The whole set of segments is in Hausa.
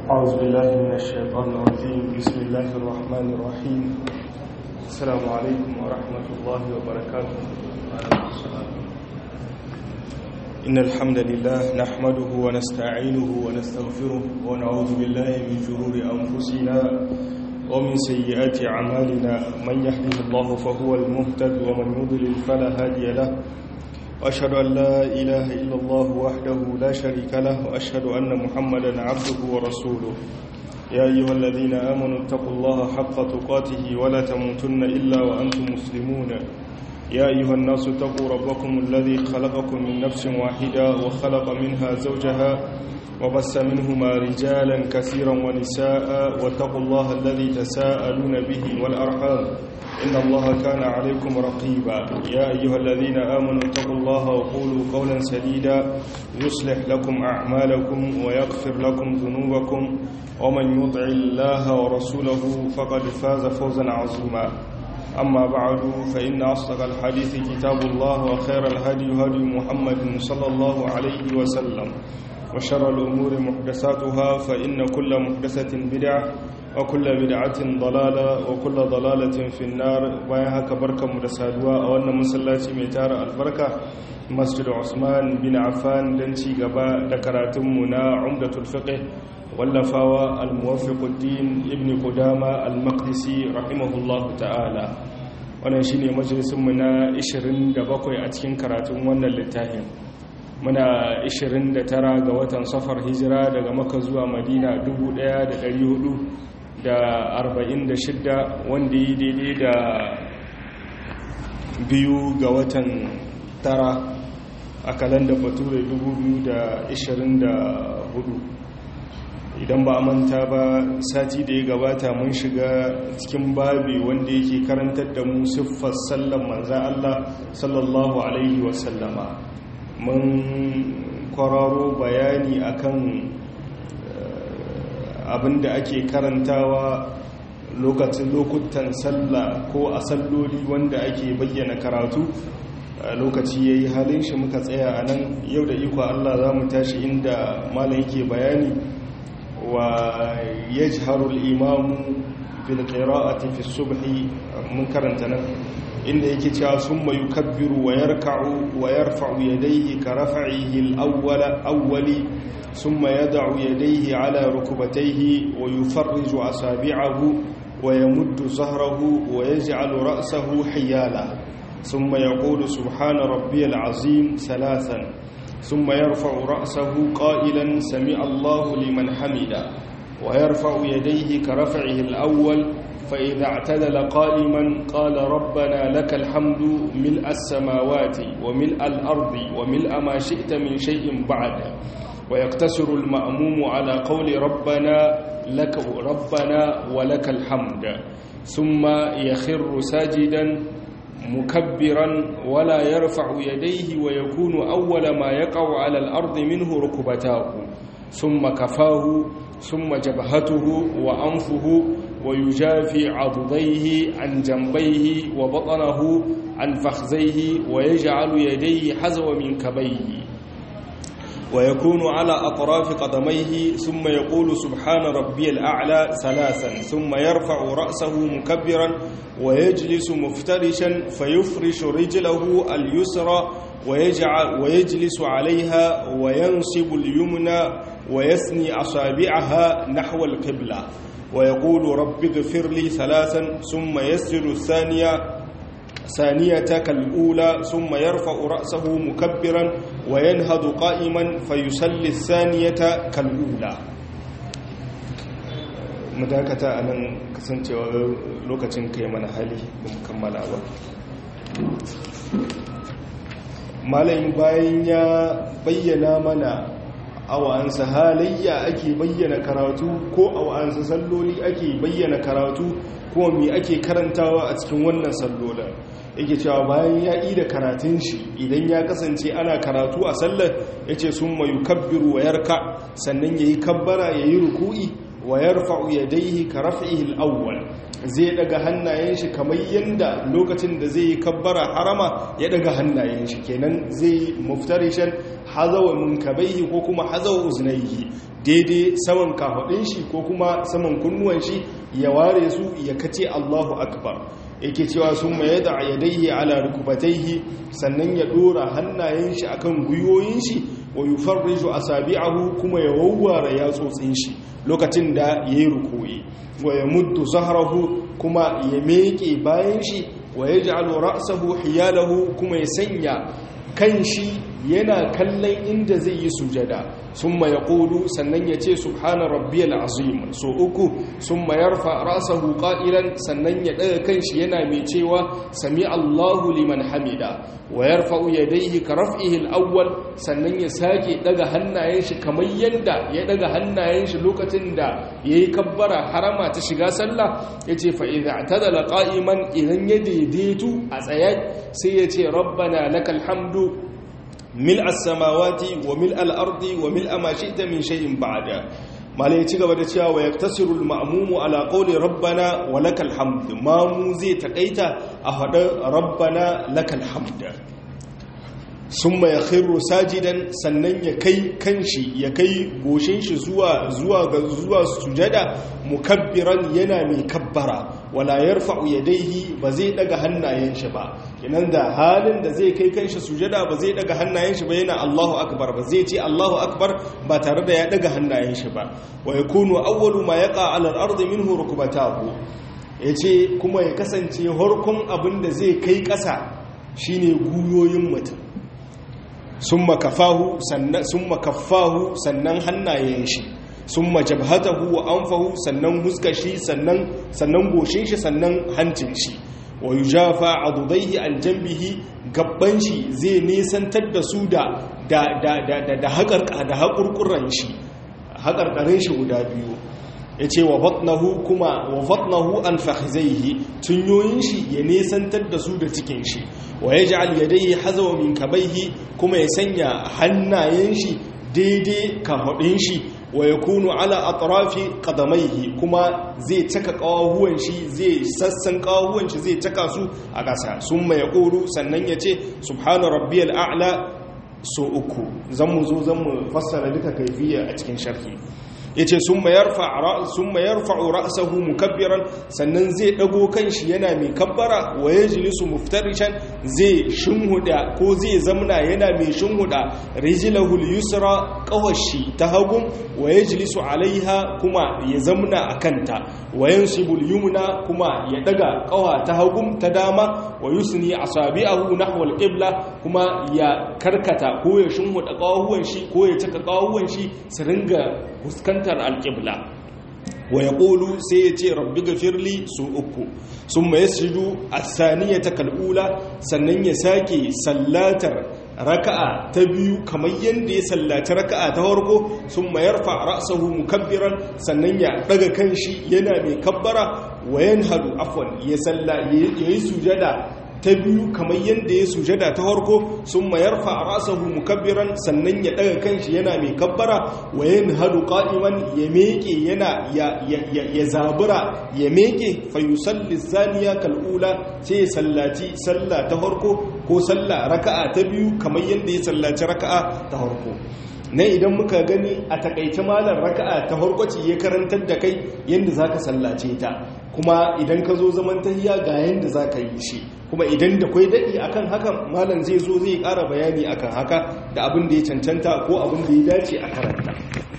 أعوذ بالله من الشيطان الرجيم بسم الله الرحمن الرحيم السلام عليكم ورحمة الله وبركاته إن الحمد لله نحمده ونستعينه ونستغفره ونعوذ بالله من شرور أنفسنا ومن سيئات أعمالنا من يهده الله فهو المهتد ومن يضلل فلا هادي له وأشهد أن لا إله إلا الله وحده لا شريك له وأشهد أن محمدا عبده ورسوله يا أيها الذين آمنوا اتقوا الله حق تقاته ولا تموتن إلا وأنتم مسلمون يا أيها الناس اتقوا ربكم الذي خلقكم من نفس واحدة وخلق منها زوجها وبس منهما رجالا كثيرا ونساء واتقوا الله الذي تساءلون به والأرحام إن الله كان عليكم رقيبا يا أيها الذين آمنوا اتقوا الله وقولوا قولا سديدا يصلح لكم أعمالكم ويغفر لكم ذنوبكم ومن يطع الله ورسوله فقد فاز فوزا عظيما أما بعد فإن أصدق الحديث كتاب الله وخير الهدي هدي محمد صلى الله عليه وسلم وشر الأمور محدثاتها فإن كل محدثة بدعة وكل بدعة ضلالة وكل ضلالة في النار وياها كبركة مدسادوا وأن مسلاتي ميتار البركة مسجد عثمان بن عفان دنشي قباء ذكراتمنا عمدة الفقه واللفاوى الموفق الدين ابن قدامة المقدسي رحمه الله تعالى wannan shine majalisinmu na 27 a cikin karatun wannan littafin muna 29 ga watan safar hijira daga maka zuwa madina 1446 wanda yi daidai da biyu ga watan tara a kalanda bature 2024 idan ba a manta ba sati da ya gabata mun shiga cikin babi wanda yake karantar da mu siffar sallan manzan Allah sallallahu alaihi wasallama mun kwararo bayani akan abin da ake karantawa lokacin lokutan sallah ko a salloli wanda ake bayyana karatu lokaci ya yi halin shi muka tsaya a nan yau da iko Allah za mu tashi inda malam yake bayani wa ya jiharul imamu fil qira'ati fi subhi mun karanta nan inda yake cewa summa yukabbiru wa yarka'u wa yarfa'u yadayhi ka raf'ihi al-awwala awwali summa yad'u yadayhi ala rukbatayhi wa yufarriju asabi'ahu wa yamuddu zahrahu wa yaj'alu ra'sahu hiyala summa yaqulu subhana rabbiyal azim thalathan summa yarfa'u ra'sahu qailan sami'a Allahu liman hamida wa yarfa'u yadayhi ka raf'ihi al-awwal فإذا اعتدل قائما قال ربنا لك الحمد ملء السماوات وملء الأرض وملء ما شئت من شيء بعد ويقتصر المأموم على قول ربنا لك ربنا ولك الحمد ثم يخر ساجدا مكبرا ولا يرفع يديه ويكون أول ما يقع على الأرض منه ركبتاه ثم كفاه ثم جبهته وأنفه ويجافي عضديه عن جنبيه وبطنه عن فخذيه ويجعل يديه حزو من كبيه ويكون على أطراف قدميه ثم يقول سبحان ربي الأعلى ثلاثا ثم يرفع رأسه مكبرا ويجلس مفترشا فيفرش رجله اليسرى ويجعل ويجلس عليها وينصب اليمنى ويثني أصابعها نحو القبلة ويقول رب اغفر لي ثلاثا ثم يسجد الثانية ثانية كالأولى ثم يرفع رأسه مكبرا وينهض قائما فيصلي الثانية كالأولى madakata a nan kasancewa lokacin kai mana hali da kammala ba malayin bayan ya bayyana mana a wa'ansa halayya ake bayyana karatu ko a wa'ansa salloli ake bayyana karatu ko mi ake karantawa a cikin wannan sallolin yake cewa bayan ya yi da karatun shi idan ya kasance ana karatu a sallar ya ce sun mayu kabbiru wa yarka sannan ya yi kabbara ya yi ruku'i wa yarfa'u yadayhi ka raf'ihi al-awwal zai daga hannayen shi kamar yanda lokacin da zai yi kabbara harama ya daga hannayen shi kenan zai muftarishan hazawa munkabaihi ko kuma hazawa uznaihi daidai saman kafadin shi ko kuma saman kunnuwan shi ya ware su ya kace Allahu akbar yake cewa sun mai da yadaihi ala rukubataihi sannan ya dora hannayen shi akan guyoyin shi wa yufarriju asabi'ahu kuma ya wawware yatsotsin shi lokacin da yayi rukuyi wa yamuddu zahrahu kuma ya meke bayan shi wa yaj'alu ra'sahu hiyalahu kuma ya sanya kan shi yana kallon inda zai yi sujada sun ma ya ƙodu sannan ya ce subhana rabbiyal azim so uku sun ma yarfa rasahu ƙa'ilan sannan ya ɗaga kanshi yana mai cewa sami allahu liman hamida wa yarfa yadaihi ka raf'ihi al-awwal sannan ya sake ɗaga hannayen shi kamar yadda ya ɗaga hannayen shi lokacin da yayi kabbara harama ta shiga sallah yace fa idza tadala qa'iman idan ya daidaitu a tsaye sai ya ce rabbana lakal hamdu ملء السماوات وملء الأرض وملء ما شئت من شيء بعد ما لا يتيغ بدا cewa wa yaktasiru al-ma'mum ala qawli rabbana wa lakal hamd mamu zai takaita a hada rabbana lakal hamd summa yakhiru sajidan sannan ya kai kanshi ya kai goshin shi zuwa zuwa ga zuwa sujada mukabbiran yana mai kabbara wala yarfa'u yadayhi ba zai daga hannayen shi ba kenan da halin da zai kai kanshi sujada ba zai daga hannayen shi ba yana Allahu akbar ba zai ce Allahu akbar ba tare da ya daga hannayen shi ba wa yakunu awwalu ma yaqa 'ala al-ardi minhu rukbatahu yace kuma ya kasance harkon abin da zai kai ƙasa shine guyoyin mutum summa kafahu sannan summa kaffahu sannan hannayen shi summa jabhatahu wa anfahu sannan huskar shi sannan sannan goshin shi sannan hancin shi wa yujafa adudaihi an jambihi gabban shi zai nisantar da su da da da da da haƙar da haƙurƙuran shi haƙarƙarin shi guda biyu yace wa batnahu kuma wa batnahu an fakhizaihi tunyoyin shi ya nisantar da su da cikin shi wa yaj'al yadayhi hazawa min kabaihi kuma ya sanya hannayen shi daidai kafadin shi wa ya kunu ala atrafi qadamaihi kuma zai caka kawahuwan shi zai sassan kawahuwan shi zai caka su a ƙasa summa yaqulu sannan yace subhana rabbiyal a'la so uku zan mu zo zan mu fassara duka kaifiya a cikin sharhi yace summa yarfa summa yarfa'u ra'sahu mukabbiran sannan zai dago kanshi yana mai kabbara wa yajlisu muftarishan zai shinhuda ko zai zamna yana mai shinhuda rijlahu al-yusra qawashi ta hagun wa yajlisu alaiha kuma ya zamna akanta wa yansibu al-yumna kuma ya daga qawa ta hagun ta dama wa yusni asabi'ahu nahwa al-qibla kuma ya karkata ko ya shinhuda qawahuwan shi ko ya caka qawahuwan shi su ringa fuskantar alƙibla wa ya ƙolu sai ya ce rabbi gafirli su uku sun mai sujudu a saniya ta kal'ula sannan ya sake sallatar raka'a ta biyu kamar yadda ya sallaci raka'a ta farko sun mayar ra'sahu mukabbiran sannan ya daga kanshi yana mai kabbara wa yanhadu afwan ya salla yayi sujada ta biyu kamar yadda ya sujada ta harko sun mayar fa'arasahu mukabbiran sannan ya daga kanshi yana mai kabbara wa yin hadu ƙa'iman ya meke yana ya zabura ya meke fayusalli zaniya kal'ula sai ya sallaci salla ta harko ko salla raka'a ta biyu kamar yadda ya sallaci raka'a ta harko na idan muka gani a takaice malar raka'a ta harkwaci ya karantar da kai yadda za ka sallace ta kuma idan ka zo zaman tahiya ga yadda za ka yi shi kuma idan da kwai daɗi akan hakan malam zai zo zai ƙara bayani akan haka da abin da ya cancanta ko abin da ya dace a karanta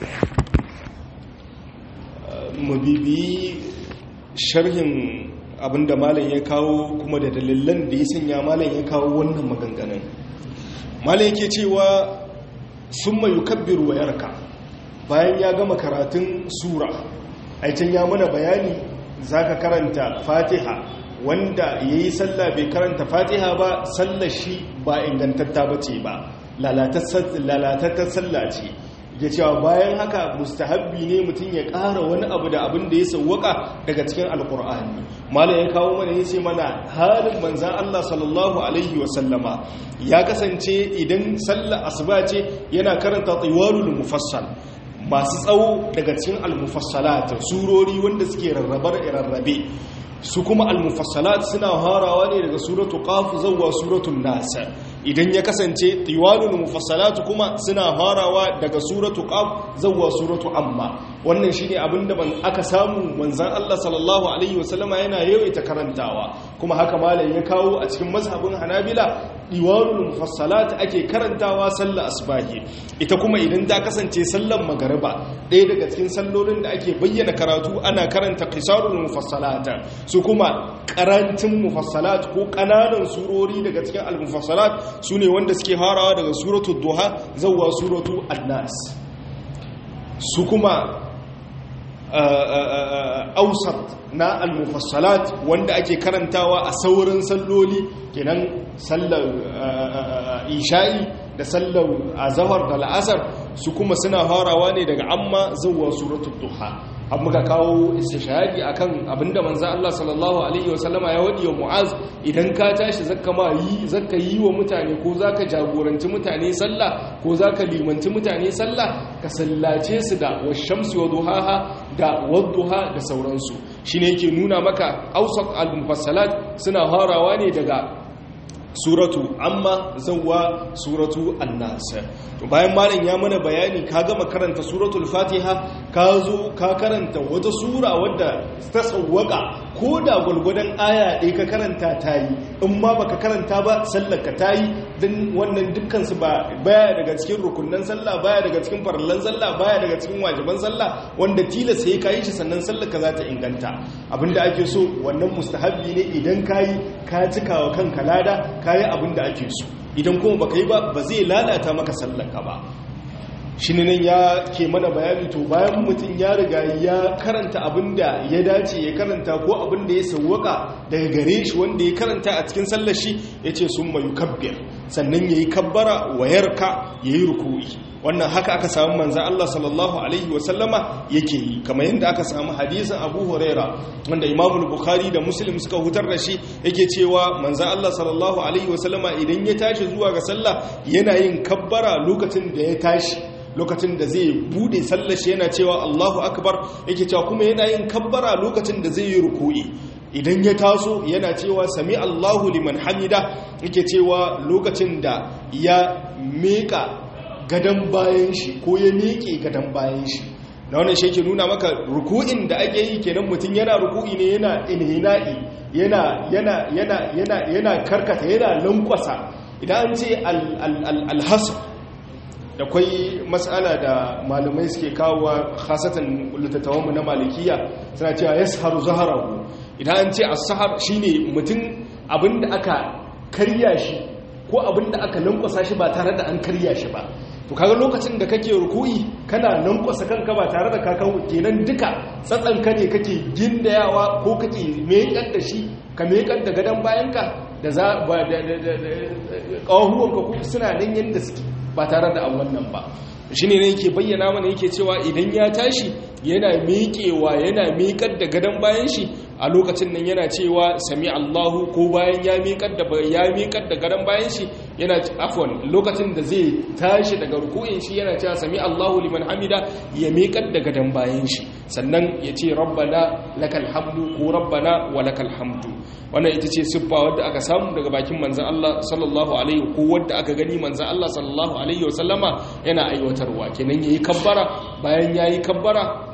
mabibi sharhin abin da malam ya kawo kuma da dalilan da ya sanya malam ya kawo wannan maganganun malam yake cewa sun mai yukabbiru wa yarka bayan ya gama karatun sura aikin ya mana bayani za ka karanta fatiha wanda ya yi sallah bai karanta fatiha ba sallar shi ba ingantatta ba ce ba lalatattar sallah ce ya cewa bayan haka mustahabbi ne mutum ya ƙara wani abu da abin da ya sauwaka daga cikin alkur'ani mala ya kawo mana ya ce mana halin manzan Allah sallallahu alaihi wasallama ya kasance idan sallar asuba ce yana karanta tsiwarul mufassal masu tsawo daga cikin almufassalat surori wanda suke rarrabar rarrabe su kuma almufassalat suna harawa ne daga suratu qaf zuwa suratul nas idan ya kasance tiwalul mufassalatu kuma suna farawa daga suratu qaf zuwa suratu amma wannan shine abinda ban aka samu manzon Allah sallallahu alaihi wasallama yana yawaita karantawa kuma haka malam ya kawo a cikin mazhabin Hanabila diwanul mufassalat ake karantawa sallar asbahi ita kuma idan ta kasance sallar magariba ɗaya daga cikin sallolin da ake bayyana karatu ana karanta qisarul mufassalat su kuma karantin mufassalat ko kananan surori daga cikin al-mufassalat sune wanda suke harawa daga suratul duha zuwa suratul annas su kuma ausat na al-mufassalat wanda ake karantawa a saurin salloli kenan sallar isha'i da sallar azahar da la'asar su kuma suna farawa ne daga amma zuwa suratul duha har muka kawo istishhadi akan abinda manzo Allah sallallahu alaihi wasallama ya wadi wa Mu'az idan ka tashi zakka ma yi zakka yi wa mutane ko zaka jagoranci mutane sallah ko zaka limanci mutane sallah ka sallace su da washamsi wa duhaha da wadduha da sauransu shine yake nuna maka awsat al-mufassalat suna harawa ne daga suratu amma zawwa suratu annas to bayan malam ya mana bayani ka gama karanta suratul fatiha ka zo ka karanta wata sura wadda ta tsawwaka ko da gulgudan aya ɗaya ka karanta ta yi in ma baka karanta ba sallar ka ta yi don wannan dukkan su ba baya daga cikin rukunnan sallah baya daga cikin farallan sallah baya daga cikin wajiban sallah wanda tilas sai ka yi shi sannan sallar ka za ta inganta abinda ake so wannan mustahabbi ne idan ka yi ka cika wa kanka lada ka yi abinda ake so idan kuma baka yi ba ba zai lalata maka sallar ka ba shi ne nan ya ke mana bayani to bayan mutum ya riga ya karanta abin da ya dace ya karanta ko abin da ya sauwaka daga gare shi wanda ya karanta a cikin sallar shi ya ce sun mayu kabbir sannan ya yi kabbara wayarka ya yi ruku'i wannan haka aka samu manzan Allah sallallahu Alaihi wasallama yake yi kamar yadda aka samu hadisin abu huraira wanda imamu bukhari da muslim suka hutar da shi yake cewa manzan Allah sallallahu Alaihi wasallama idan ya tashi zuwa ga sallah yana yin kabbara lokacin da ya tashi lokacin da zai bude sallashi yana cewa Allahu akbar yake cewa kuma yana yin kabbara lokacin da zai yi ruku'i idan ya taso yana cewa sami Allahu liman hamida yake cewa lokacin da ya meka gadan bayan shi ko ya miƙe gadan bayan shi na wannan shi ke nuna maka ruku'in da ake yi kenan mutum yana ruku'i ne yana inhina'i yana yana yana yana yana karkata yana lankwasa idan an ce alhasr da kwai matsala da malamai suke kawowa khasatan littattawanmu na malikiya suna cewa ya saharu zaharahu idan an ce as-sahar shine mutum abinda aka karya shi ko abinda aka lankwasa shi ba tare da an karya shi ba to kaga lokacin da kake ruku'i kana lankwasa kanka ba tare da kaka kenan duka tsatsanka ne kake gindayawa ko kake mekar da shi ka mekar da gadon bayanka da za ba da ƙawahuwanka ko suna nan yadda suke ba tare da an wannan ba shi ne yake bayyana mana yake cewa idan ya tashi yana miƙewa yana miƙar da gadon bayan shi a lokacin nan yana cewa sami Allahu ko bayan ya miƙar da ya miƙar da gadon bayan shi yana afwan lokacin da zai tashi daga ruku'in shi yana cewa sami Allahu liman hamida ya miƙar da gadon bayan shi sannan ya ce rabbana lakal hamdu ko rabbana wa lakal hamdu wannan ita ce siffa wadda aka samu daga bakin manzan Allah sallallahu alaihi ko wadda aka gani manzan Allah sallallahu alaihi wasallama yana aiwatarwa kenan yayi kabbara bayan yayi kabbara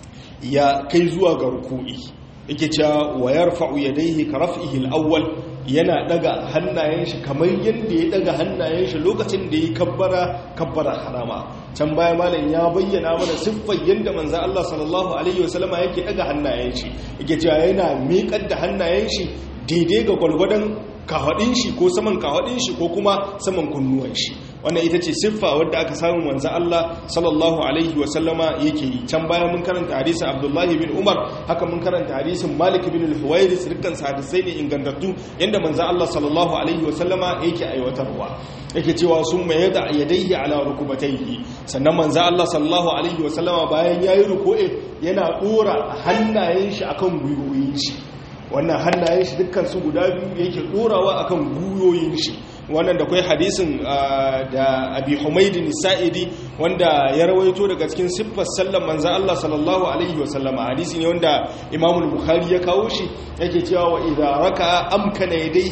ya kai zuwa ga ruku'i yake cewa wa yarfa'u yadayhi ka raf'ihi al-awwal yana daga hannayen shi kamar yadda ya daga hannayen shi lokacin da yi kabbara kabbara harama can baya malam ya bayyana mana siffar yadda manzo Allah sallallahu alaihi wasallama yake daga hannayen shi yake cewa yana miƙar da hannayen shi daidai ga gwalgwadon kahadin shi ko saman kahadin shi ko kuma saman kunnuwan shi wannan ita ce siffa wadda aka samu manzo Allah sallallahu alaihi wasallama yake yi can baya mun karanta hadisin Abdullahi bin Umar haka mun karanta hadisin Malik bin al-Huwairis dukkan hadisai ne ingantattu yanda manzo Allah sallallahu alaihi wasallama yake aiwatarwa yake cewa sun mai yada yadayhi ala rukubatayhi sannan manzo Allah sallallahu alaihi wasallama bayan yayi ruku'i yana dora hannayen shi akan gwiwoyin shi wannan hannayen shi dukkan su guda biyu yake dorawa akan guyoyin shi wannan da kai hadisin da abi humaydin sa'idi wanda ya rawaito daga cikin siffar sallar manzon Allah sallallahu alaihi wasallama hadisi ne wanda Imam bukhari ya kawo shi yake cewa wa idza raka amkana yadayhi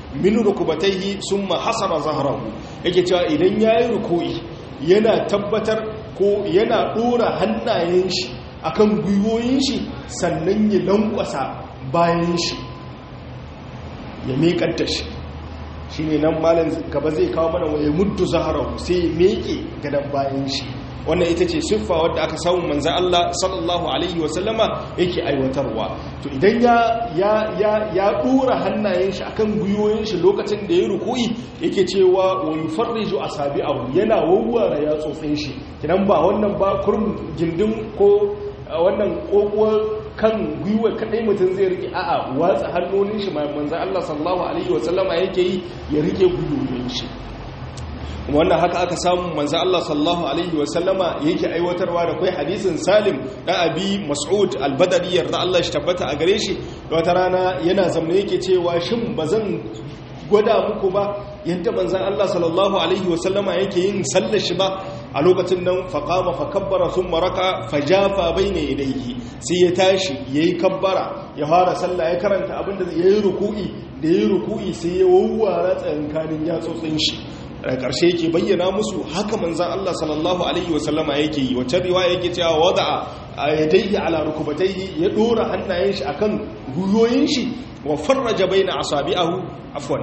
min rukubatayhi summa hasara zahrahu yake cewa idan yayi ruku'i yana tabbatar ko yana dora hannayen shi akan gwiwoyin shi sannan ya lankwasa bayan shi ya miƙar da shi shi ne nan malin gaba zai kawo mana waye muddu zaharahu sai ya miƙe gadon bayan shi wannan ita ce siffa wadda aka samu manzan Allah sallallahu alaihi wasallama yake aiwatarwa to idan ya ya ya ya dora hannayen shi akan gwiwoyin shi lokacin da ya ruku'i yake cewa wa yufarriju asabi'ahu yana wawware ya tsotsin shi kidan ba wannan ba kurum gindin ko wannan kokuwar kan gwiwa kadai mutum zai rike a'a watsa hannun shi manzo Allah sallallahu alaihi wasallama yake yi ya rike gwiwoyin shi wannan haka aka samu manzo Allah sallallahu alaihi wasallama yake aiwatarwa da kai hadisin Salim da Abi Mas'ud al-Badri yarda Allah shi tabbata a gare shi wata rana yana zamne yake cewa shin bazan gwada muku ba yadda manzan Allah sallallahu Alaihi wasallama yake yin sallar shi ba a lokacin nan faƙama fa kabbara sun maraka fa jafa bai ne idaihi sai ya tashi ya yi kabbara ya fara sallah ya karanta abinda ya yi ruku'i da ya yi ruku'i sai ya wawwara tsakankanin yatsotsin shi a ƙarshe yake bayyana musu haka manzan Allah sallallahu Alaihi wasallama yake yi wacce riwa yake cewa wada a yadaihi ala rukubataihi ya ɗora hannayen shi akan guyoyin shi wa farraja baina asabi'ahu afwan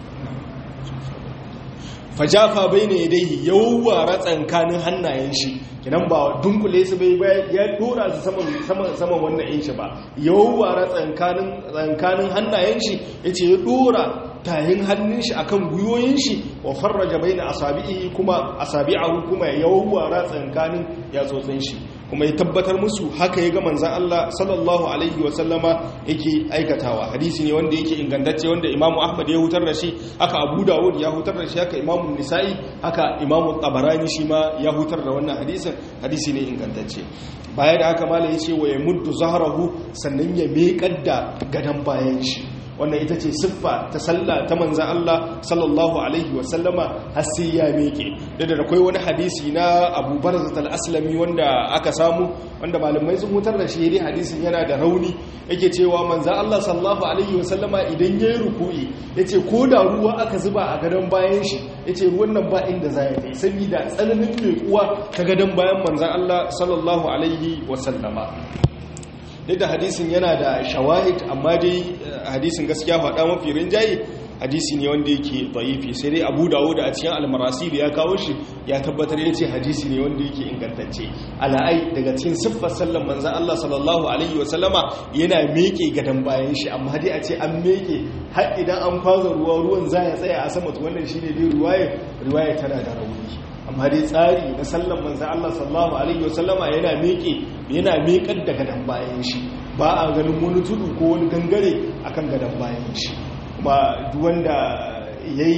fajafa baina yadayhi yawwara tsankanin hannayen shi kidan ba dunkule su bai ya dora su saman saman saman wannan yin shi ba yawwara tsankanin tsankanin hannayen shi yace ya dora tayin hannun shi akan guyoyin shi wa farraja baina asabi'i kuma asabi'ahu kuma yawwara tsankanin yatsotsin shi kuma ya tabbatar musu haka ya ga manzan Allah sallallahu alaihi wasallama yake aikatawa hadisi ne wanda yake ingantacce wanda imamu ahmad ya hutar da shi haka abu dawud ya hutar da shi haka imamu nisa'i haka imamu tabarani shi ma ya hutar da wannan hadisin hadisi ne ingantacce baya da haka mala ya ce wa ya muddu zaharahu sannan ya meƙar da gadon bayan shi wannan ita ce siffa ta sallah ta manzan Allah sallallahu alaihi wasallama har sai ya meke da da akwai wani hadisi na Abu Barzat al-Aslami wanda aka samu wanda malamai sun hutar da shi dai hadisin yana da rauni yake cewa manzan Allah sallallahu alaihi wasallama idan yayi ruku'i yace ko da ruwa aka zuba a gadon bayan shi yace ruwan nan ba inda za ya kai saboda tsananin mekuwa ta gadon bayan manzan Allah sallallahu alaihi wasallama duk da hadisin yana da shawahid amma dai hadisin gaskiya faɗa mafi rinjaye hadisi ne wanda yake da'ifi sai dai abu dawo da a cikin almarasi da ya kawo shi ya tabbatar ya ce hadisi ne wanda yake ingantacce ala'ai daga cikin siffar sallan manzan Allah sallallahu alaihi wasallama yana meke gadon bayan shi amma dai a ce an meke har idan an kwaza ruwa ruwan za ya tsaya a sama wannan shi ne dai ruwaye ruwaye tana da rauni amma dai tsari na sallan manzan Allah sallallahu alaihi wasallama yana meke yana mekar da gadon bayan shi ba a ganin wani tudu ko wani gangare akan gadon bayan shi kuma duwanda ya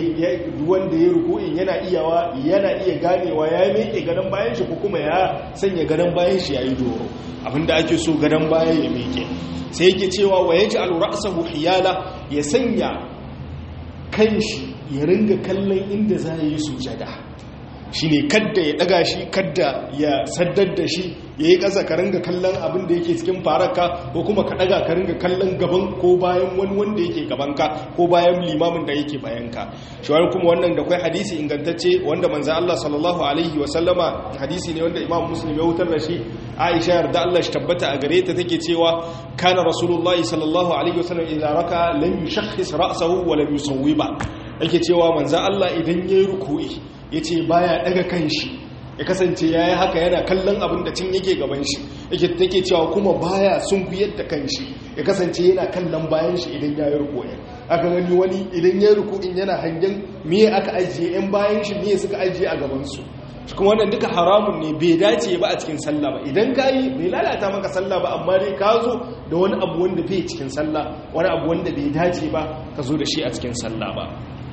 yi ruku'in yana iyawa yana iya ganewa ya meke gadon bayan shi ko kuma ya sanya gadon bayan shi ya yi doro abinda ake so gadon bayan ya meke sai yake cewa wa yaji alra'sahu hiyala ya sanya kan shi ya ringa kallon inda za yi sujada shi ne kadda ya daga shi kadda ya saddar da shi ya yi ƙasa ka ringa kallon abin da yake cikin faraka ko kuma ka daga ka ringa kallon gaban ko bayan wani wanda yake gabanka ko bayan limamin da yake bayanka shi wani kuma wannan da kwai hadisi ingantacce wanda manzan Allah sallallahu alaihi wasallama hadisi ne wanda imam muslim ya wutar da shi aisha yarda Allah shi tabbata a gare ta take cewa kana rasulullahi sallallahu alaihi wasallam idan raka lam yushakhis ra'sahu wa lam yusawwiba yake cewa manzan Allah idan yayi ruku'i ya ce baya daga kan shi ya kasance ya yi haka yana kallon abin da cin yake gaban shi yake take cewa kuma baya sun kuyar da kan shi ya kasance yana kallon bayan shi idan ya yi ruku'in aka gani wani idan ya yi ruku'in yana hangen miye aka ajiye yan bayan shi miye suka ajiye a gabansu kuma wannan duka haramun ne bai dace ba a cikin sallah ba idan ka yi bai lalata maka sallah ba amma dai ka zo da wani abu wanda bai cikin sallah wani abu wanda bai dace ba ka zo da shi a cikin sallah ba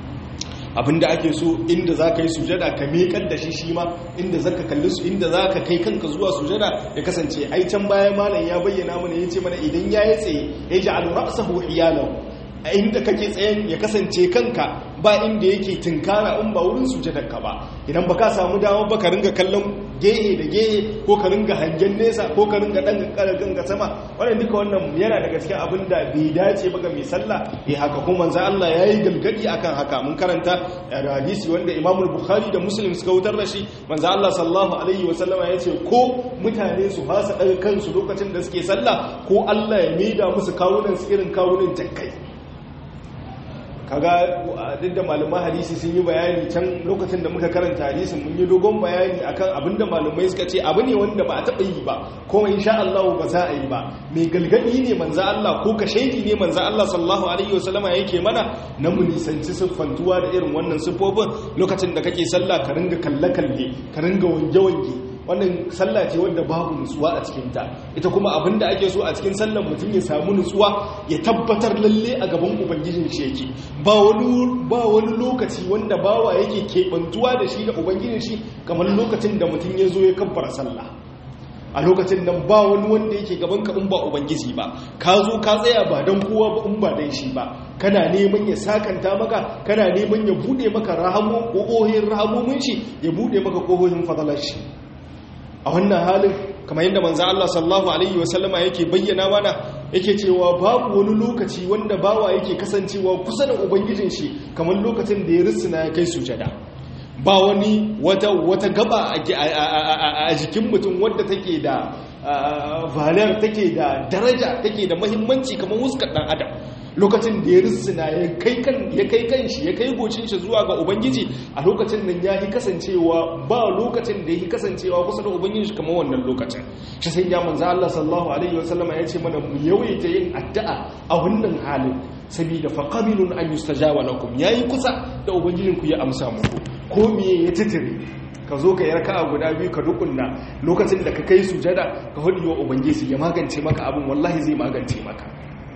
abinda ake so inda za ka yi sujada ka mekar da shi shi ma inda za ka kalli su inda za ka kai kanka zuwa sujada ya kasance ai can bayan malam ya bayyana mana ya ce mana idan ya yi tsaye ya ji alura sahu iyalau a inda kake tsayen ya kasance kanka ba inda yake tunkara in ba wurin sujadarka ba idan ba ka samu dama ba ka ringa kallon gehe da gehe ko ka ringa hangen nesa ko ka ringa dan ganga sama wannan duka wannan yana daga cikin abin da bai dace ba ga mai sallah eh haka kuma manzo Allah yayi galgadi akan haka mun karanta da hadisi wanda Imam Bukhari da Muslim suka wutar da shi manzo Allah sallallahu alaihi wasallama yace ko mutane su fasa daga kansu lokacin da suke sallah ko Allah ya maida musu kawunan su irin kawunan jakkai kaga duk da malaman hadisi sun yi bayani can lokacin da muka karanta hadisin mun yi dogon bayani akan abinda malamai suka ce abu ne wanda ba a taɓa yi ba kuma insha Allah ba za a yi ba mai galgadi ne manzo Allah ko ka shaidi ne manzo Allah sallallahu alaihi wasallama yake mana na mu nisanci siffantuwa da irin wannan siffofin lokacin da kake sallah ka ringa kalle kalle ka ringa wange wange wannan sallah ce wanda babu nutsuwa a cikinta ita kuma abinda ake so a cikin sallar mutum ya samu nutsuwa ya tabbatar lalle a gaban ubangijin shi yake ba wani ba wani lokaci wanda bawa yake kebantuwa da shi da ubangijin shi kamar lokacin da mutum ya zo ya kabbara sallah a lokacin nan ba wani wanda yake gaban ka in ba ubangiji ba ka zo ka tsaya ba dan kowa ba in ba dan shi ba kana neman ya sakanta maka kana neman ya bude maka rahamo kohohin rahamomin shi ya bude maka kohohin fadalar shi a wannan halin kamar yadda manzo Allah sallallahu alaihi wasallama yake bayyana mana yake cewa babu wani lokaci wanda bawa yake kasancewa kusa da ubangijin shi kamar lokacin da ya risina ya kai sujada ba wani wata wata gaba a jikin mutum wadda take da valar take da daraja take da mahimmanci kamar wuskar dan adam lokacin da ya risina ya kai kan ya kai kanshi ya kai gocin shi zuwa ga ubangiji a lokacin nan ya yi kasancewa ba lokacin da ya yi kasancewa kusa da ubangiji kamar wannan lokacin shi sai ya manzo Allah sallallahu alaihi wasallama ya ce mana mu yawaita yin addu'a a wannan halin saboda faqabilun an yustajaba lakum yayi kusa da ubangijinku ya amsa muku ko me ya titire ka zo ka yarka a guda biyu ka dukunna lokacin da ka kai sujada ka hudu wa ubangiji ya magance maka abin wallahi zai magance maka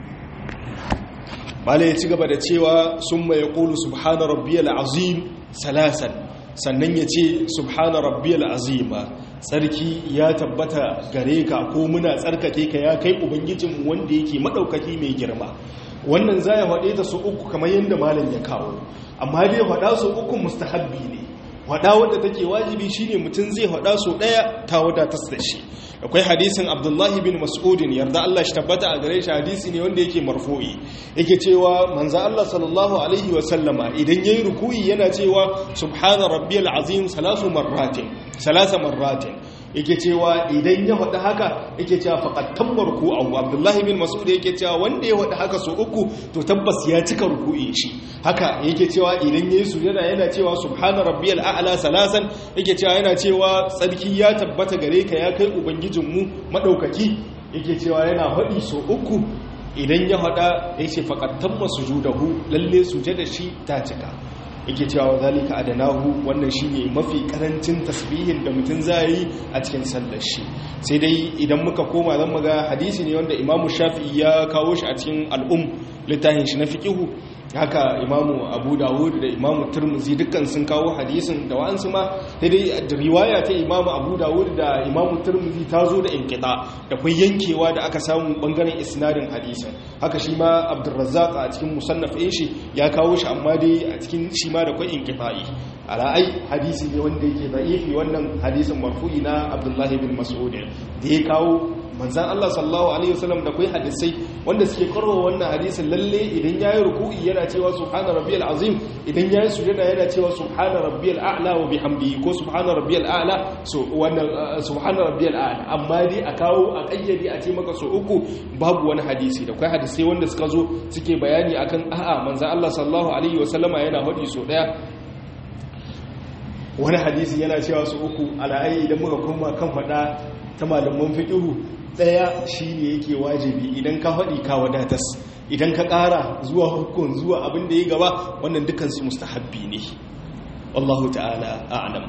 mala ya ci gaba da cewa sun mai ƙulu subhana rabbiyal azim salasan sannan ya ce subhana rabbiyal azima tsarki ya tabbata gare ka ko muna tsarkake ka ya kai ubangijin wanda yake maɗaukaki mai girma wannan za ya faɗe ta su uku kamar yadda malam ya kawo amma dai faɗa su uku mustahabbi ne faɗa wadda take wajibi shine mutum zai faɗa su ɗaya ta wadatar da shi akwai hadisin abdullahi bin mas'udin yarda Allah shi tabbata a gare shi hadisi ne wanda yake marfu'i yake cewa manzo Allah sallallahu alaihi wa sallama idan yayi ruku'i yana cewa subhana rabbiyal azim salasu marratin salasa marratin yake cewa idan ya faɗi haka yake cewa faqad tamma ruku'ahu abdullahi bin mas'ud yake cewa wanda ya faɗi haka so uku to tabbas ya cika ruku'i shi haka yake cewa idan yayi sujada yana cewa subhana rabbiyal a'la salasan yake cewa yana cewa tsarki ya tabbata gare ka ya kai ubangijinmu madaukaki yake cewa yana faɗi so uku idan ya faɗa ya ce faqad tamma sujudahu lalle sujada shi ta cika yake cewa zalika adanahu wannan shine mafi karancin tasbihin da mutum zai yi a cikin sallar shi sai dai idan muka koma zan muga hadisi ne wanda imamu shafi'i ya kawo shi a cikin al'um littafin shi na fiqihu haka imamu abu dawud da imamu turmuzi dukkan sun kawo hadisin da wa'ansu ma sai dai riwaya ta imamu abu dawud da imamu turmuzi ta zo da inkita da kai yankewa da aka samu bangaren isnadin hadisin haka shi ma abdurrazzaq a cikin musannaf ɗin shi ya kawo shi amma dai a cikin shi ma da kai inkita'i ala'ai hadisi ne wanda yake da'ifi wannan hadisin marfu'i na abdullahi bin mas'ud da ya kawo manzan Allah sallallahu alaihi wasallam da kai hadisai wanda suke karwa wannan hadisin lalle idan yayi ruku'i yana cewa subhana rabbiyal azim idan yayi sujada yana cewa subhana rabbiyal a'la wa bihamdihi ko subhana rabbiyal a'la so wannan subhana rabbiyal a'la amma dai a kawo a kayyade a ce maka so uku babu wani hadisi da kai hadisai wanda suka zo suke bayani akan a'a manzan Allah sallallahu alaihi wasallama yana hadi so daya wani hadisi yana cewa su uku ala'ayi idan muka koma kan fada ta malaman fiƙihu ɗaya shi ne yake wajibi idan ka faɗi ka wadatas idan ka ƙara zuwa hukun zuwa abin da ya gaba wannan dukansu mustahabbi ne wallahu ta'ala a'lam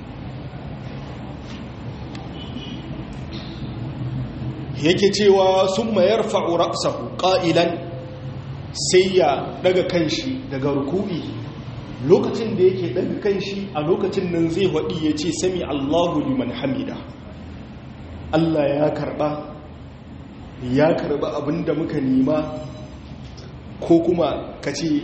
yake cewa sun mayar fa'ura'sahu ƙa'ilan sai ya daga kanshi daga ruku'i lokacin da yake daga kanshi a lokacin nan zai waɗi ya ce sami allahu liman hamida Allah ya karba ya karba abinda muka nema ko kuma ka ce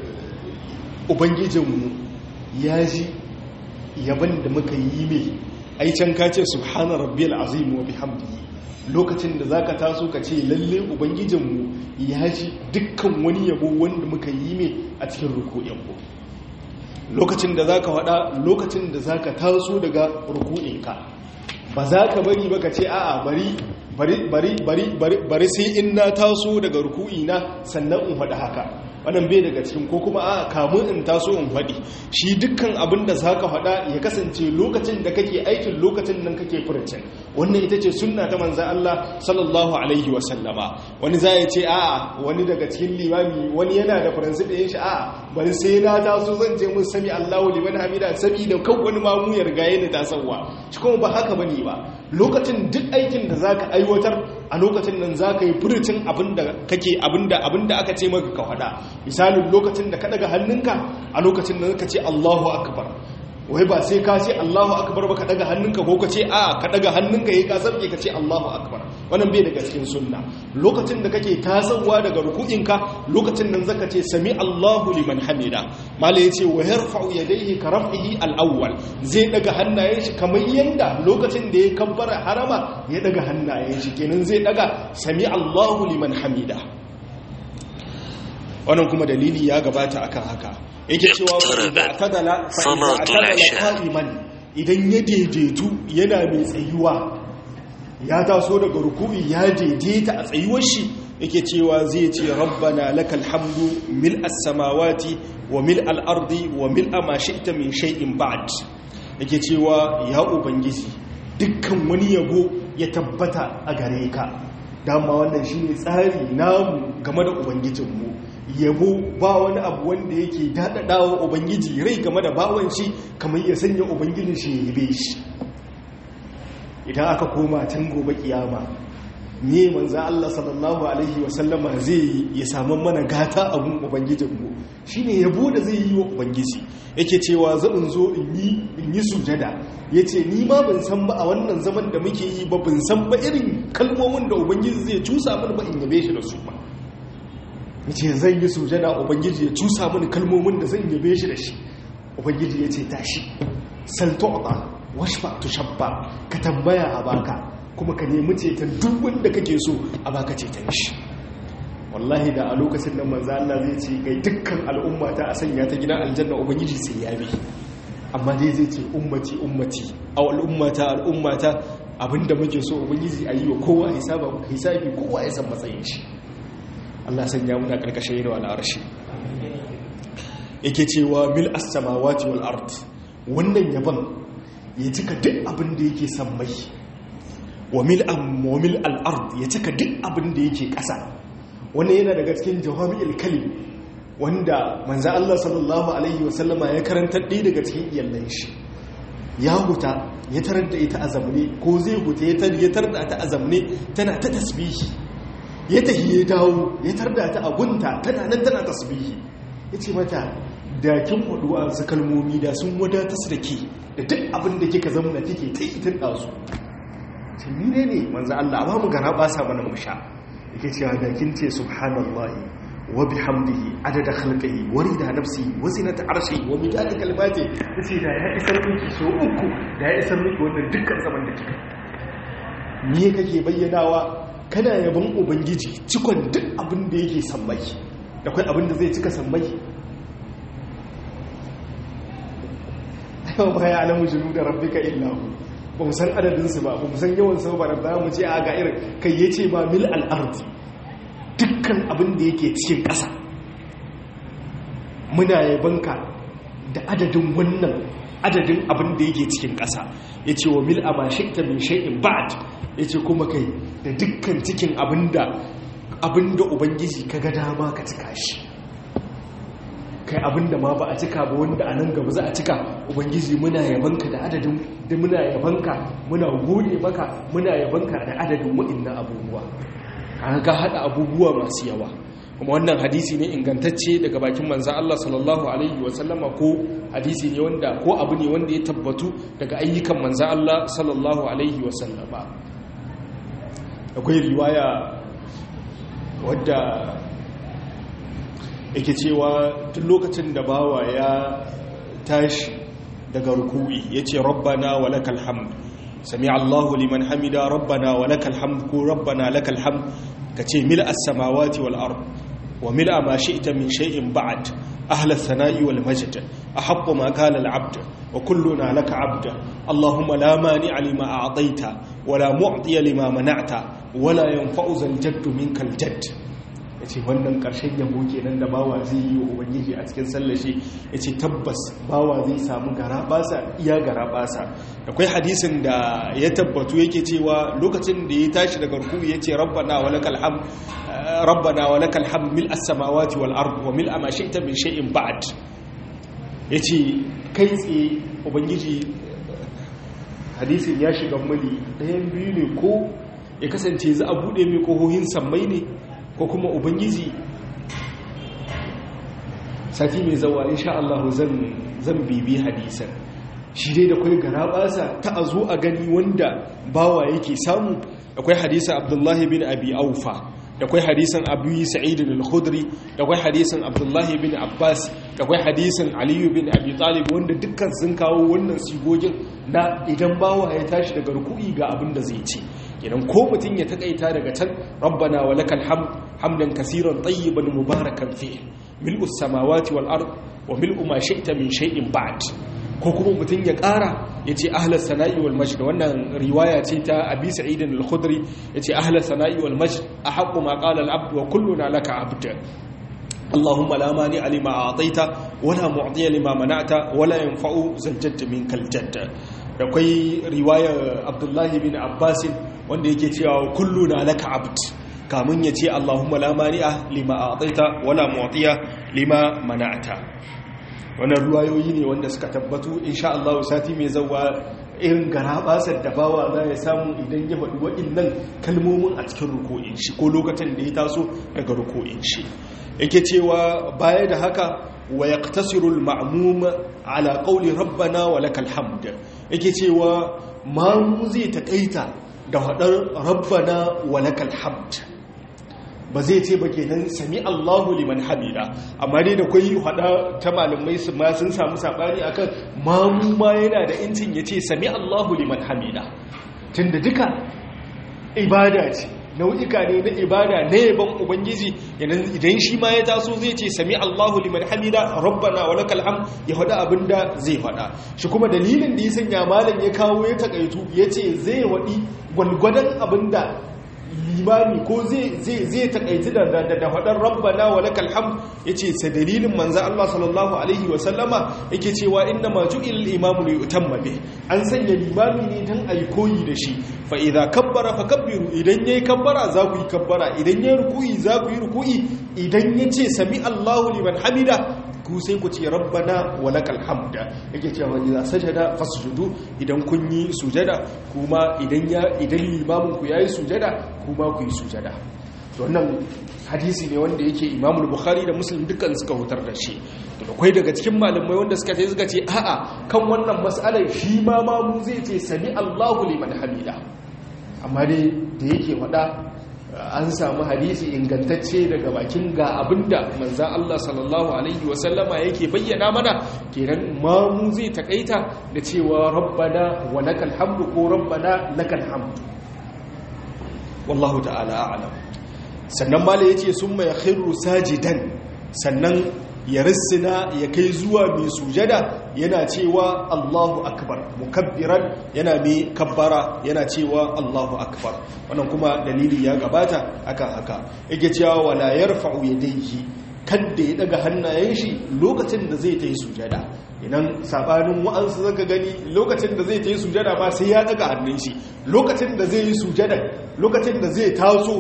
ubangijinmu ya ji yaban da muka yi mai ai can ka ce subhana rabbiyal azim wa bihamdihi lokacin da zaka taso ka ce lalle ubangijinmu ya ji dukkan wani yabo wanda muka yi ne a cikin ruku'in mu lokacin da zaka faɗa lokacin da zaka taso daga ruku'inka ba za ka bari ba ka ce a'a bari bari bari bari bari sai in na taso daga ruku'ina sannan in faɗi haka wannan bai daga cikin ko kuma a kamun in taso in faɗi shi dukkan abin da za ka faɗa ya kasance lokacin da kake aikin lokacin nan kake furucin wannan ita ce sunna ta manza Allah sallallahu alaihi wa sallama wani za ya ce a wani daga cikin limami wani yana da faransi da yin shi a bari sai na taso zan je mun sami Allahu liman hamida sami da kan wani mamu ya riga yana tasowa shi kuma ba haka bane ba lokacin duk aikin da zaka aiwatar a lokacin nan zaka yi furucin abin da kake abin da abin da aka ce maka ka faɗa misalin lokacin da ka daga hannunka a lokacin da ka ce Allahu akbar wai ba sai ka ce Allahu akbar ba ka daga hannunka ko ka ce a ka daga hannunka yayi ka sarke ka ce Allahu akbar wannan bai daga cikin sunna lokacin da kake tasawa daga ruku'inka lokacin nan zaka ce sami Allahu liman hamida mala yace wa yarfa'u yadayhi ka raf'ihi al-awwal zai daga hannayen shi kamar yanda lokacin da ya kabbara harama ya daga hannayen shi kenan zai daga sami Allahu liman hamida wannan kuma dalili ya gabata akan haka yake cewa fa'atadala qa'iman idan ya daidaitu yana mai tsayuwa ya taso daga ruku'i ya daidaita a tsayuwar shi yake cewa zai ce rabbana lakal hamdu mil as-samawati wa mil al-ardi wa mil ma shi'ta min shay'in ba'd yake cewa ya ubangiji dukkan wani yabo ya tabbata a gare ka dama wannan shine tsari namu game da ubangijinmu yabo ba wani abu wanda yake daɗaɗawa ubangiji rai game da bawan shi kamar ya sanya ubangijin shi ya yabe shi idan aka koma can gobe kiyama ne manza Allah sallallahu alaihi wasallama zai yi ya samu mana gata abun ubangijinmu shine yabo da zai yi wa ubangiji yake cewa zaɓin zo in yi sujada ya ce ni ma ban san ba a wannan zaman da muke yi ba ban san ba irin kalmomin da ubangiji zai cusa mana ba in yabe shi da su ba ya ce zan yi sujada ubangiji ya cusa mini kalmomin da zan yabe shi da shi ubangiji ya ce tashi saltu'ta washfa tushabba ka tambaya a baka kuma ka nemi ceton duk wanda kake so a baka ceton shi wallahi da a lokacin nan manzo Allah zai ce kai dukkan al'umma ta a sanya ta gidan aljanna ubangiji sai ya bi amma dai zai ce ummati ummati aw al'ummata al'ummata abinda muke so ubangiji ayi wa kowa hisaba hisabi kowa ya san matsayin shi Allah sanya muna karkashin yin wala arshi yake cewa mil as-samawati wal ard wannan yaban ya cika duk abin da yake sammai wa mil am wa mil al ard ya cika duk abin da yake ƙasa wannan yana daga cikin jawami'ul kalim wanda manzo Allah sallallahu alaihi wasallama ya karanta ɗaya daga cikin iyallan shi ya huta ya tarar da ita a zamne ko zai huta ya tarar da ta a zamne tana ta tasbihi ya tahi ya dawo ya tarda ta agunta tana nan tana tasbihi ya ce mata da kin hudu su kalmomi da sun wadata su da ke da duk abin da kika zama kike ta yi tun ɗazu ce ni ne ne manzo Allah ba mu gara ba sa mana mu sha yake cewa da kin ce subhanallahi wa bihamdihi adada khalqihi wa rida nafsi wa zinata arshi wa midada kalimati yace da ya isar miki so uku da ya isar miki wannan dukkan zaman da kika me kake bayyanawa kana yabon ubangiji cikon duk abin da yake sammai da kai abin da zai cika sammai yau ba ya alamu jinu da rabbika illahu ba mu san adadinsu ba ba mu san yawan sau ba da za mu ce a ga irin kai ya ce ba mil al'ardi dukkan abin da yake cikin ƙasa muna yabanka da adadin wannan adadin abin da yake cikin ƙasa ya ce wa mil a mashikta min shai'in ba'ad ya ce kuma kai da dukkan cikin abinda abinda ubangiji ka ga dama ka cika shi kai abinda ma ba a cika ba wanda a nan gaba za a cika ubangiji muna yabanka da adadin da muna yabanka muna gode maka muna yabanka da adadin waɗannan abubuwa an ga hada abubuwa masu yawa kuma wannan hadisi ne ingantacce daga bakin manzan Allah sallallahu alaihi wasallama ko hadisi ne wanda ko abu ne wanda ya tabbatu daga ayyukan manzan Allah sallallahu alaihi wasallama akwai riwaya wadda yake cewa tun lokacin da bawa ya tashi daga ruku'i ya ce rabbana wa lakal hamd sami Allahu liman hamida rabbana wa lakal hamd ko rabbana lakal hamd kace mil as-samawati wal ard wa mil ma shi'ta min shay'in ba'd ahla ath-thana'i wal majd ahaqqu ma qala al-'abd wa kulluna laka 'abd Allahumma la mani'a lima a'tayta wa la mu'tiya lima mana'ta wa la yanfa'u zal-jadd minkal jadd ya ce wannan ƙarshen yabo kenan da bawa zai yi wa ubangiji a cikin sallashi ya ce tabbas bawa zai samu gara basa iya gara basa akwai hadisin da ya tabbatu yake cewa lokacin da ya tashi daga ruku ya ce rabbana wa lakal ham rabbana wa lakal ham mil as-samawati wal ard wa mil ma shi'ta min shay'in ba'd yace kai tsaye ubangiji hadisin ya shiga mali ɗayan biyu ne ko ya kasance za a bude mai kohohin sammai ne ko kuma ubangiji sati mai zawa insha Allah zan zan bibi hadisan shi dai da kai gara basa ta azo a gani wanda bawa yake samu akwai hadisa Abdullahi bin Abi Aufa da kwai hadisan Abu Sa'id al-Khudri da kwai hadisan Abdullahi bin Abbas da kwai hadisan Ali bin Abi Talib wanda dukkan sun kawo wannan sigogin na idan bawa ya tashi daga ruku'i ga abin da zai ce idan ko mutum ya takaita daga can rabbana wa lakal hamd hamdan kaseeran tayyiban mubarakan fi mil'us samawati wal ard wa mil'u ma shi'ta min shay'in ba'd ko kuma mutum ya ƙara ya ce ahlar sana'i wal majd wannan riwaya ce ta abi sa'id al-khudri ya ce ahlar sana'i wal majd ahaqqu ma qala al-abd wa kulluna laka abd اللهم لا مانع لما أعطيت ولا معطي لما منعت ولا ينفع ذا الجد منك الجد da kwai riwayar abdullahi bin abbasin wanda yake cewa kullu na laka abd kamun ya ce allahumma la mani'a lima a'taita wala mu'tiya lima mana'ata wannan ruwayoyi ne wanda suka tabbatu insha Allah sati mai zawa irin garabasar da bawa za ya samu idan ya faɗi waɗannan kalmomin a cikin ruko'in shi ko lokacin da ya taso daga ruko'in shi yake cewa baya da haka wa yaqtasiru al-ma'mum ala qawli rabbana wa lakal hamd yake cewa mamu zai takaita da hadar rabbana wa lakal hamd ba zai ce ba kenan sami Allahu liman hamida amma dai da kai hada ta malamai su ma sun samu sabani akan mamu ma yana da incin yace sami Allahu liman hamida tunda duka ibada ce nau'ika ne na ibada na yaban ubangiji idan shi ma ya taso zai ce sami Allahu liman hamida rabbana wa lakal hamd ya faɗa abinda zai faɗa shi kuma dalilin da ya sanya malam ya kawo ya takaitu yace zai waɗi gwalgwadon abinda limami ko zai takaitu da da faɗar rabbana wa lakal hamd yace sa dalilin manzo Allah sallallahu alaihi wa sallama yake cewa inna ma ju'il imamu li yutamma bih an sanya limami ne dan ayi koyi da shi fa idza kabbara fakabbiru idan yayi kabbara za ku yi kabbara idan yayi ruku'i za ku yi ruku'i idan yace sami Allahu liman hamida ku sai ku ce rabbana wa lakal hamda yake cewa idza sajada fasjudu idan kun yi sujada kuma idan ya idan limamin ku yayi sujada kuma ku yi sujada to wannan hadisi ne wanda yake Imam Bukhari da Muslim dukkan suka hutar da shi to akwai daga cikin malamai wanda suka ce suka ce a'a kan wannan mas'alar shi ma ma mu zai ce sami Allahu liman hamida amma dai da yake faɗa an samu hadisi ingantacce daga bakin ga abinda manzan Allah sallallahu Alaihi wasallama yake bayyana mana kenan mamu zai takaita da cewa rabbana wa lakal hamdu ko rabbana lakal hamdu wallahu ta'ala a'lam sannan mala yace summa yakhiru sajidan sannan ya rissina ya kai zuwa mai sujada yana cewa Allahu akbar mukabbiran yana mai kabbara yana cewa Allahu akbar wannan kuma dalili ya gabata akan haka yake cewa wala yarfa'u yadayhi kadda ya daga hannayen shi lokacin da zai ta yi sujada idan sabanin wa'ansu zaka gani lokacin da zai ta yi sujada ba sai ya daga hannun shi lokacin da zai yi sujada lokacin da zai taso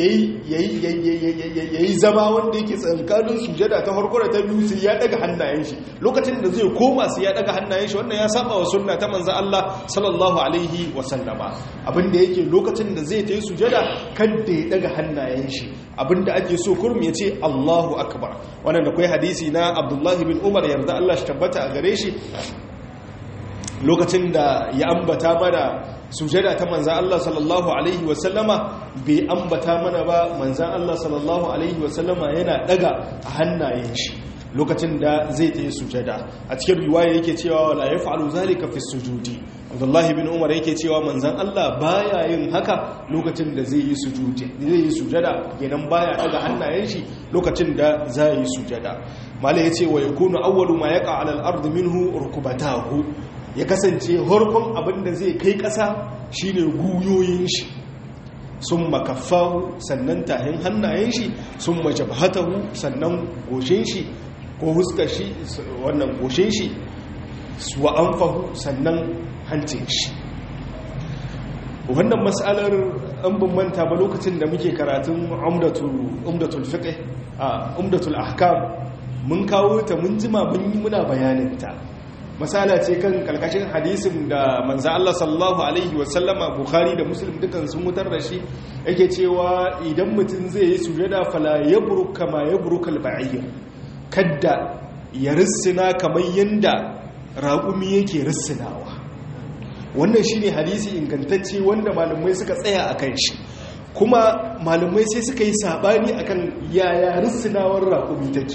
yayi zama wanda yake tsankanin sujada ta farko da ta biyu sai ya daga hannayen shi lokacin da zai koma sai ya daga hannayen shi wannan ya saba wa sunna ta manzo Allah sallallahu alaihi wa sallama abinda yake lokacin da zai ta yi sujada kada ya daga hannayen shi abinda ake so kurum ya ce Allahu akbar wannan da kai hadisi na Abdullah bin Umar yarda Allah shi tabbata a gare shi lokacin da ya ambata mana sujada ta manzan Allah sallallahu Alaihi wasallama bai ambata mana ba manzan Allah sallallahu Alaihi wasallama yana daga a hannayen shi lokacin da zai ta yi sujada a cikin riwaya yake cewa wala ya fa'alu zalika fi sujudi abdullahi bin umar yake cewa manzan Allah baya yin haka lokacin da zai yi sujudi zai yi sujada kenan baya daga hannayen shi lokacin da zai yi sujada malai yace wa yakunu awwalu ma yaqa ala al-ard minhu rukbatahu ya kasance harkon abin da zai kai kasa shine guyoyin shi sun makaffahu sannan tahin hannayen shi sun majabhatahu sannan goshin shi ko huskar shi wannan goshin shi wa anfahu sannan hancin shi wannan matsalar an manta ba lokacin da muke karatun umdatul fiqh a umdatul ahkam mun kawo ta mun jima mun yi muna bayaninta masala ce kan kalkashin hadisin da manzo Allah sallallahu alaihi wasallama bukhari da muslim dukan sun mutar da shi yake cewa idan mutum zai yi sujada fala yabruk kama yabrukal ba'ir kadda ya rissina kamar yanda raƙumi yake rissinawa wannan shine hadisi ingantacce wanda malamai suka tsaya a kan shi kuma malamai sai suka yi sabani akan yaya rissinawar raƙumi take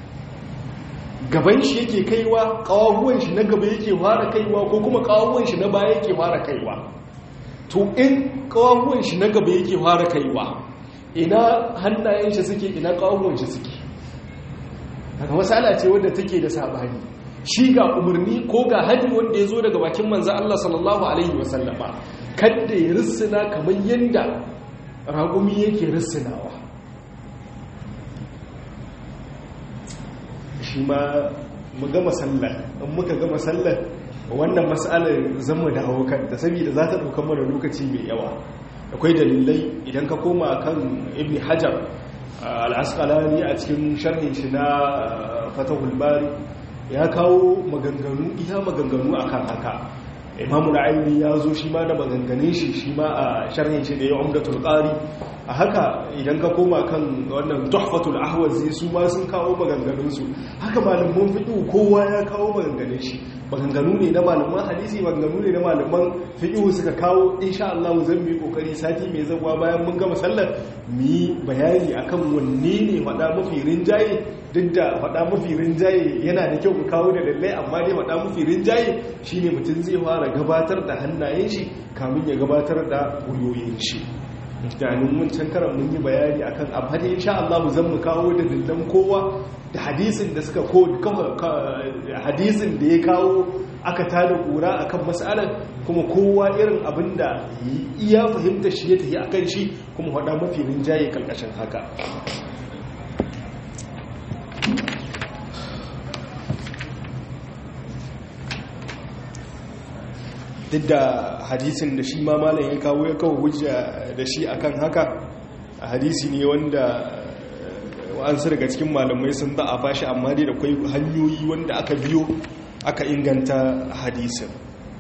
gaban shi yake kaiwa ƙawaguwan shi na gaba yake fara kaiwa ko kuma ƙawaguwan shi na baya yake fara kaiwa to in ƙawaguwan shi na gaba yake fara kaiwa ina hannayen shi suke ina ƙawaguwan shi suke daga masala ce wadda take da sabani shi ga umarni ko ga hadi wanda ya zo daga bakin manzan Allah sallallahu Alaihi wasallama kadda ya rissina kamar yadda ragumi yake rissinawa shi ma mu gama sallar in muka gama sallar wannan matsalar zama da haukan da saboda za ta ɗauka mana lokaci mai yawa akwai dalilai idan ka koma kan ibn hajar al'askalani a cikin sharhin shi na fatahul bari ya kawo maganganu iya maganganu akan haka imamu ra'ayi ya zo shi ma da maganganun shi shi ma a sharhin shi da ya umdatul qari a haka idan ka koma kan wannan tuhfatul ahwazi su ma sun kawo maganganun su haka malaman fiqh kowa ya kawo maganganun shi maganganu ne na malaman hadisi maganganu ne na malaman fiqh suka kawo insha Allah zan yi kokari sati mai zawa bayan mun gama sallar mu yi bayani akan wanne ne fada mafi rinjaye duk da fada mafi rinjaye yana da kyau mu kawo da lallai amma dai fada mafi rinjaye shine mutum zai fara gabatar da hannayen shi kamin ya gabatar da gwiwoyin shi ganin mun can karan mun yi bayani akan abu da insha Allah mu zan mu kawo da dillan kowa da hadisin da suka ko hadisin da ya kawo aka tada kura akan mas'alar kuma kowa irin abinda iya fahimta shi ya tafi akan shi kuma hada mafi rinjaye kalkashin haka duk da hadisin da shi ma malam ya kawo ya kawo hujja da shi akan haka hadisi ne wanda wa'ansu daga cikin malamai sun da a bashi amma dai da kwai hanyoyi wanda aka biyo aka inganta hadisin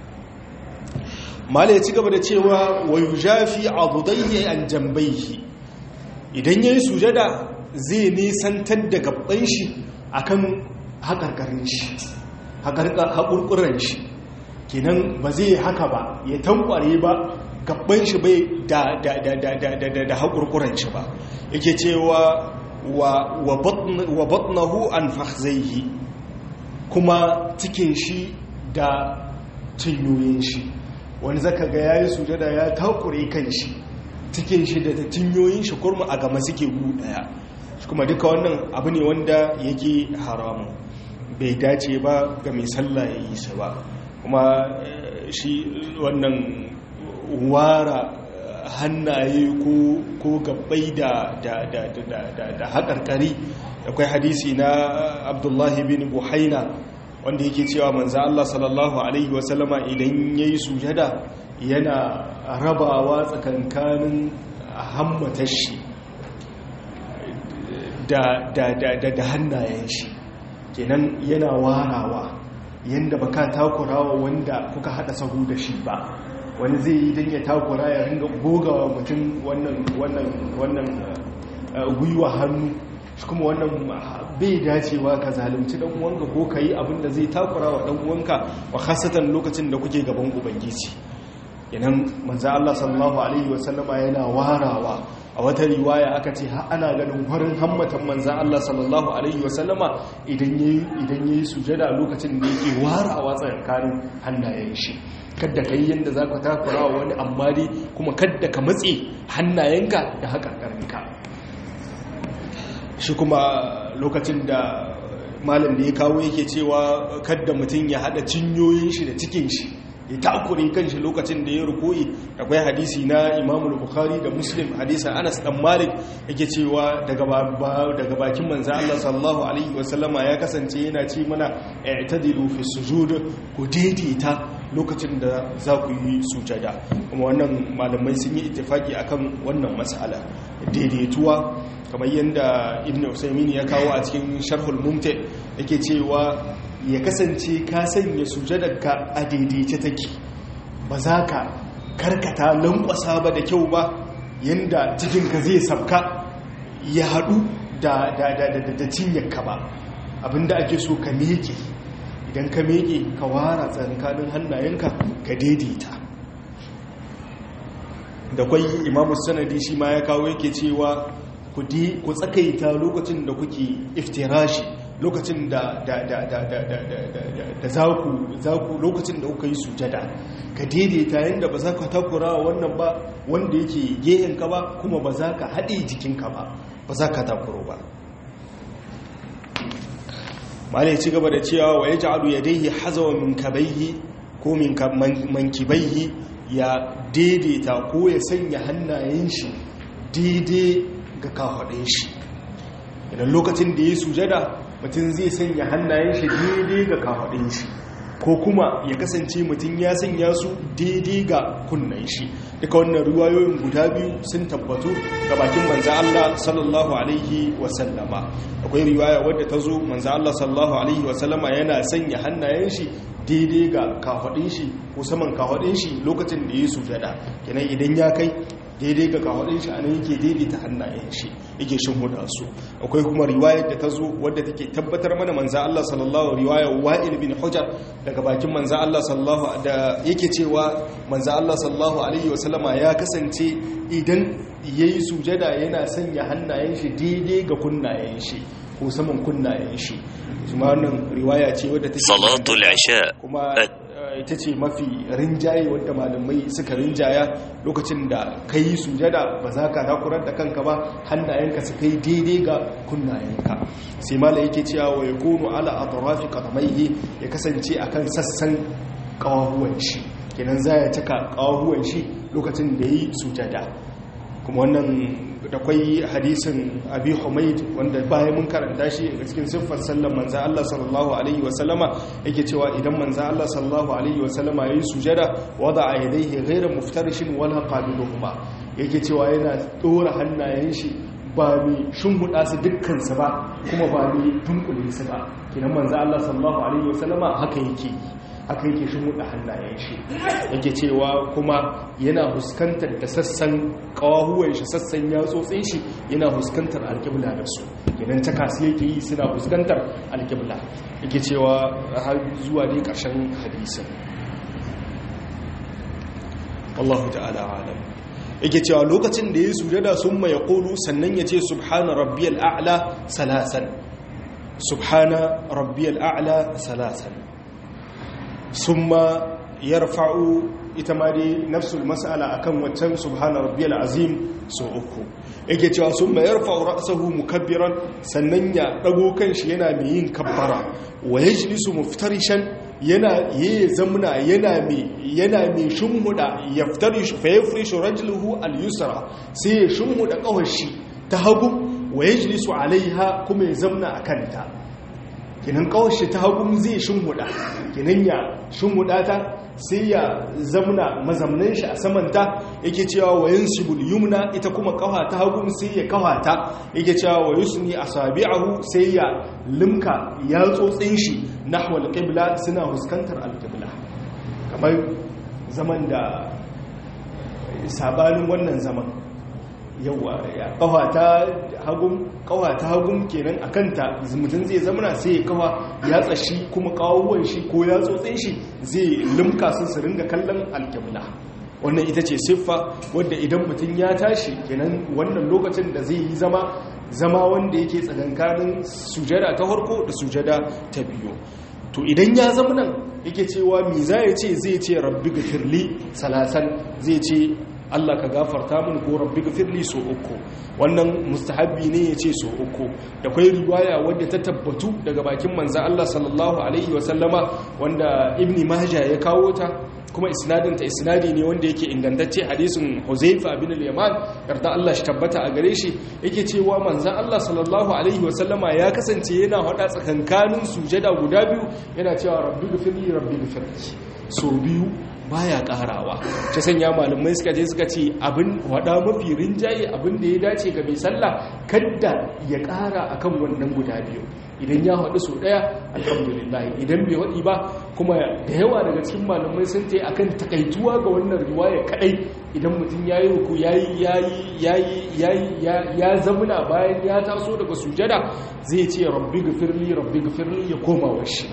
mala ya ci gaba da cewa wa yujafi adudayhi an jambayhi idan yayi sujada zai nisantar da gabban shi akan hakarkarin shi hakurkuran shi kenan ba zai haka ba ya tankware ba gabban shi bai da da da da da da da da hakurkuran shi ba yake cewa wa wa batnahu an fakhzaihi kuma cikin shi da cinyoyin shi wani zaka ga yayi sujada ya takure kan shi cikin shi da cinyoyin shi kurma a gama suke gu daya kuma duka wannan abu ne wanda yake haramu bai dace ba ga mai sallah ya yi sa ba kuma shi wannan wara hannaye ko gabbai da da haƙarƙari akwai hadisi na abdullahi bin buhaina wanda yake cewa manza Allah sallallahu Alaihi wasallama idan ya yi sujada yana rabawa tsakankanin hammatar shi da hannayen shi kenan yana warawa yadda baka takurawa wanda kuka hada sahu da shi ba wani zai yi don ya takura ya ringa gogawa mutum wannan gwiwa hannu shi kuma wannan bai dacewa ka zalunci dan uwanka ko ka yi abin da zai takura wa dan uwanka wa khasatan lokacin da kuke gaban ubangiji yanan manzo Allah sallallahu alaihi wasallama yana warawa a wata riwaya aka ce har ana ganin farin hammatan manzan Allah sallallahu alaihi wasallama idan yayi idan yayi sujada lokacin da yake wara a watsan kanin hannayen shi kadda kai yanda zaka takura wani amma dai kuma kadda ka matse hannayenka da hakarkarinka shi kuma lokacin da malam da ya kawo yake cewa kadda mutum ya hada cinyoyin shi da cikin shi ya takure kanshi lokacin da ya rukoyi akwai hadisi na imamul bukhari da muslim hadisan anas dan malik yake cewa daga daga bakin manzo Allah sallallahu alaihi wasallama ya kasance yana ce mana i'tadilu fi sujud ku daidaita lokacin da za ku yi sujada kuma wannan malamai sun yi ittifaki akan wannan mas'ala daidaituwa kamar yadda ibn usaymin ya kawo a cikin sharhul mumti yake cewa ya kasance ka sanya sujadarka a daidaice take ba za ka karkata lankwasa ba da kyau ba yadda cikinka zai sabka ya haɗu da cinyarka ba abinda ake so ka meke idan ka meke ka wara tsakanin hannayenka ka daidaita da kwai imamu sanadi shi ma ya kawo yake cewa ku tsakaita lokacin da kuke iftirashi lokacin da da zaku lokacin da kuka yi sujada ka daidaita yadda ba za ka takura wannan ba wanda yake gehenka ba kuma ba za ka haɗe jikinka ba ba za ka takuro ba mala ya ci gaba da cewa wa ya ja'alu ya daihi hazawa min kabaihi ko min mankibaihi ya daidaita ko ya sanya hannayen shi daidai ga kafaɗin shi idan lokacin da ya sujada mutum zai sanya hannayen shi daidai ga kafaɗin shi ko kuma ya kasance mutum ya sanya su daidai ga kunnan shi duka wannan ruwayoyin guda biyu sun tabbatu ga bakin manza Allah sallallahu alaihi wasallama akwai riwaya wadda ta zo manza Allah sallallahu alaihi wasallama yana sanya hannayen shi daidai ga kafaɗin shi ko saman kafaɗin shi lokacin da ya sujada kenan idan ya kai daidai ga kawadin shi anan yake daidaita hannayen shi yake shin huda su akwai kuma riwayar da ta zo wadda take tabbatar mana manzo Allah sallallahu riwayar Wa'il bin Hujjar daga bakin manzo Allah sallallahu da yake cewa manzo Allah sallallahu alaihi wasallama ya kasance idan yayi sujada yana sanya hannayen shi daidai ga kunnayen shi ko saman kunnayen shi kuma wannan riwaya ce wadda take salatul isha kuma ita ce mafi rinjaye wadda malamai suka rinjaya lokacin da ka yi sujada ba za ka takurar da kanka ba hannayenka su kai daidai ga kunnayenka sai mala yake cewa wa ya kono ala a tarafi kadamaihi ya kasance akan sassan kawahuwan shi kenan za ya cika kawahuwan shi lokacin da ya yi sujada kuma wannan da kwai hadisin abi humaid wanda bayan mun karanta shi a cikin siffar sallar manzan Allah sallallahu alaihi wasallama yake cewa idan manzan Allah sallallahu alaihi wasallama yayi sujada wada a yadayhi ghayra muftarishin wala qabiluhuma yake cewa yana dora hannayen shi ba mi shimbuda su dukkan su ba kuma ba mi dunkule su ba kinan manzan Allah sallallahu alaihi wasallama haka yake haka yake shimbuda hannayen shi yake cewa kuma yana huskantar da sassan kawahuwan shi sassan yatsotsin shi yana huskantar alƙibla da su idan ta kasu yake yi suna huskantar alƙibla yake cewa har zuwa dai ƙarshen hadisin wallahu ta'ala alam yake cewa lokacin da ya sujada sun mai ƙolu sannan ya ce subhana rabbiyal a'la salasan subhana rabbiyal a'la salasan summa yarfa'u ita ma dai nafsul mas'ala akan waccan subhana rabbiyal azim so uku yake cewa summa yarfa'u ra'sahu mukabbiran sannan ya dago kanshi yana mai yin kabbara wa yajlisu muftarishan yana yayi zamna yana mai yana mai shumuda yaftarishu fa yafrishu rajluhu al-yusra sai ya shumuda kawashi ta hagu wa yajlisu alaiha kuma ya zamna akanta kinan kawashi ta hagu zai shumuda kinan ya shumuda ta sai ya zamna mazamnan shi a samanta yake cewa wa yansibul yumna ita kuma kafa ta hagu sai ya kafa ta yake cewa wa yusni asabi'ahu sai ya limka ya tsotsin shi nahwal qibla suna huskantar alqibla kamar zaman da sabanin wannan zaman yawa ya kafa ta hagun kawa ta hagun kenan a kanta mutum zai zamana sai ya kawa ya tsashi kuma kawowar shi ko ya tsotsin shi zai limka su su ringa kallon alkibla wannan ita ce siffa wadda idan mutum ya tashi kenan wannan lokacin da zai yi zama zama wanda yake tsakankanin sujada ta farko da sujada ta biyu to idan ya zama nan yake cewa mi za ya ce zai ce rabbi gafirli salasan zai ce Allah ka gafarta min ko rabbi gafirli so uku wannan mustahabbi ne ya ce so uku da kwai riwaya wadda ta tabbatu daga bakin manzan Allah sallallahu alaihi wasallama wanda ibni mahja ya kawo ta kuma isnadinta isnadi ne wanda yake ingantacce hadisin Huzaifa bin al-Yaman yarda Allah shi tabbata a gare shi yake cewa manzon Allah sallallahu alaihi wasallama ya kasance yana hada tsakankanin sujada guda biyu yana cewa rabbi ghfirli rabbi ghfirli so biyu baya karawa ta sanya malamai suka je suka ce abin wada mafi rinjaye abin da ya dace ga mai sallah kadda ya kara akan wannan guda biyu idan ya haɗu sau ɗaya alhamdulillah idan bai haɗi ba kuma da yawa daga cikin malamai sun ta akan takaituwa ga wannan riwaya kaɗai idan mutum ya yi ruku ya zamuna bayan ya taso daga sujada zai ce rabbi gafirli rabbi gafirli ya koma washi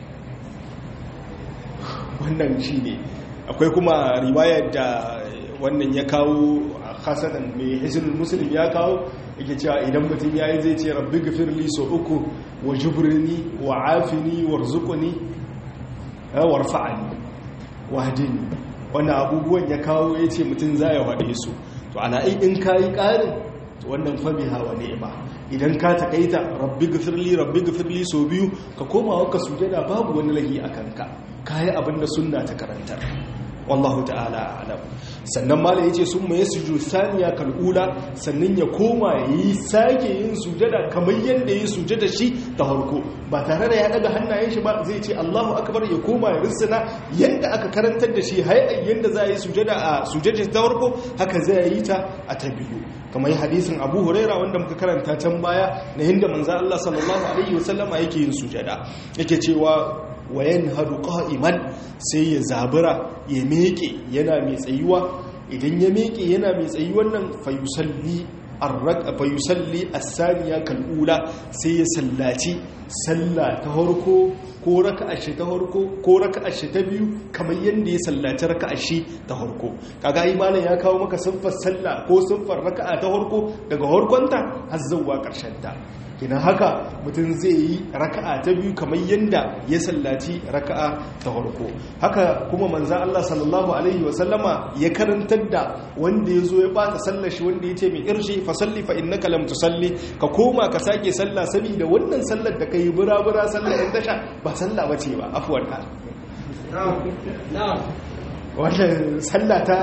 wannan shi ne akwai kuma riwayar da wannan ya kawo hasanan mai hizinin musulun ya kawo yake cewa idan mutum ya yi zai ce rabbi gafirli so uku wa jubrini wa afini warzuqni warfa'ani wahdini wannan abubuwan ya kawo ya ce mutum za ya waɗe su to ana in ka yi ƙarin wannan fabi hawa ba idan ka taƙaita rabbi gafirli rabbi gafirli so biyu ka koma waka sujada babu wani lahi a kanka ka yi abin da sunna ta karantar wallahu ta'ala alam sannan mala yace sun mai sujudu saniya kal'ula sannan ya koma yi sake yin sujada kamar yadda yi sujada shi ta harko ba tare da ya daga hannayen shi ba zai ce Allahu akbar ya koma ya rissana yadda aka karantar da shi hay'an yadda za a yi sujada a sujada ta harko haka zai yi ta a ta biyu kamar yi hadisin Abu Huraira wanda muka karanta can baya na hinda manzo Allah sallallahu alaihi wasallama yake yin sujada yake cewa wayan hadu qa'iman sai ya zabura ya meke yana mai tsayuwa idan ya meke yana mai tsayuwan nan fayusalli arraka fayusalli as-saniya kal'ula sai ya sallaci sallah ta harko ko raka'a shi ta harko ko raka'a shi ta biyu kamar yadda ya sallaci raka'a shi ta harko kaga imanin ya kawo maka siffar sallah ko siffar raka'a ta harko daga harkonta har zuwa karshen ta kina haka mutum zai yi raka'a ta biyu kamar yadda ya sallaci raka'a ta farko haka kuma manzan Allah sallallahu alaihi wasallama ya karantar da wanda ya zo ya bata sallar shi wanda ya ce mai irshi fa salli fa innaka lam tusalli ka koma ka sake sallah saboda wannan sallar da kai bura-bura sallar yan tasha ba sallah bace ba afwan ka wannan sallah ta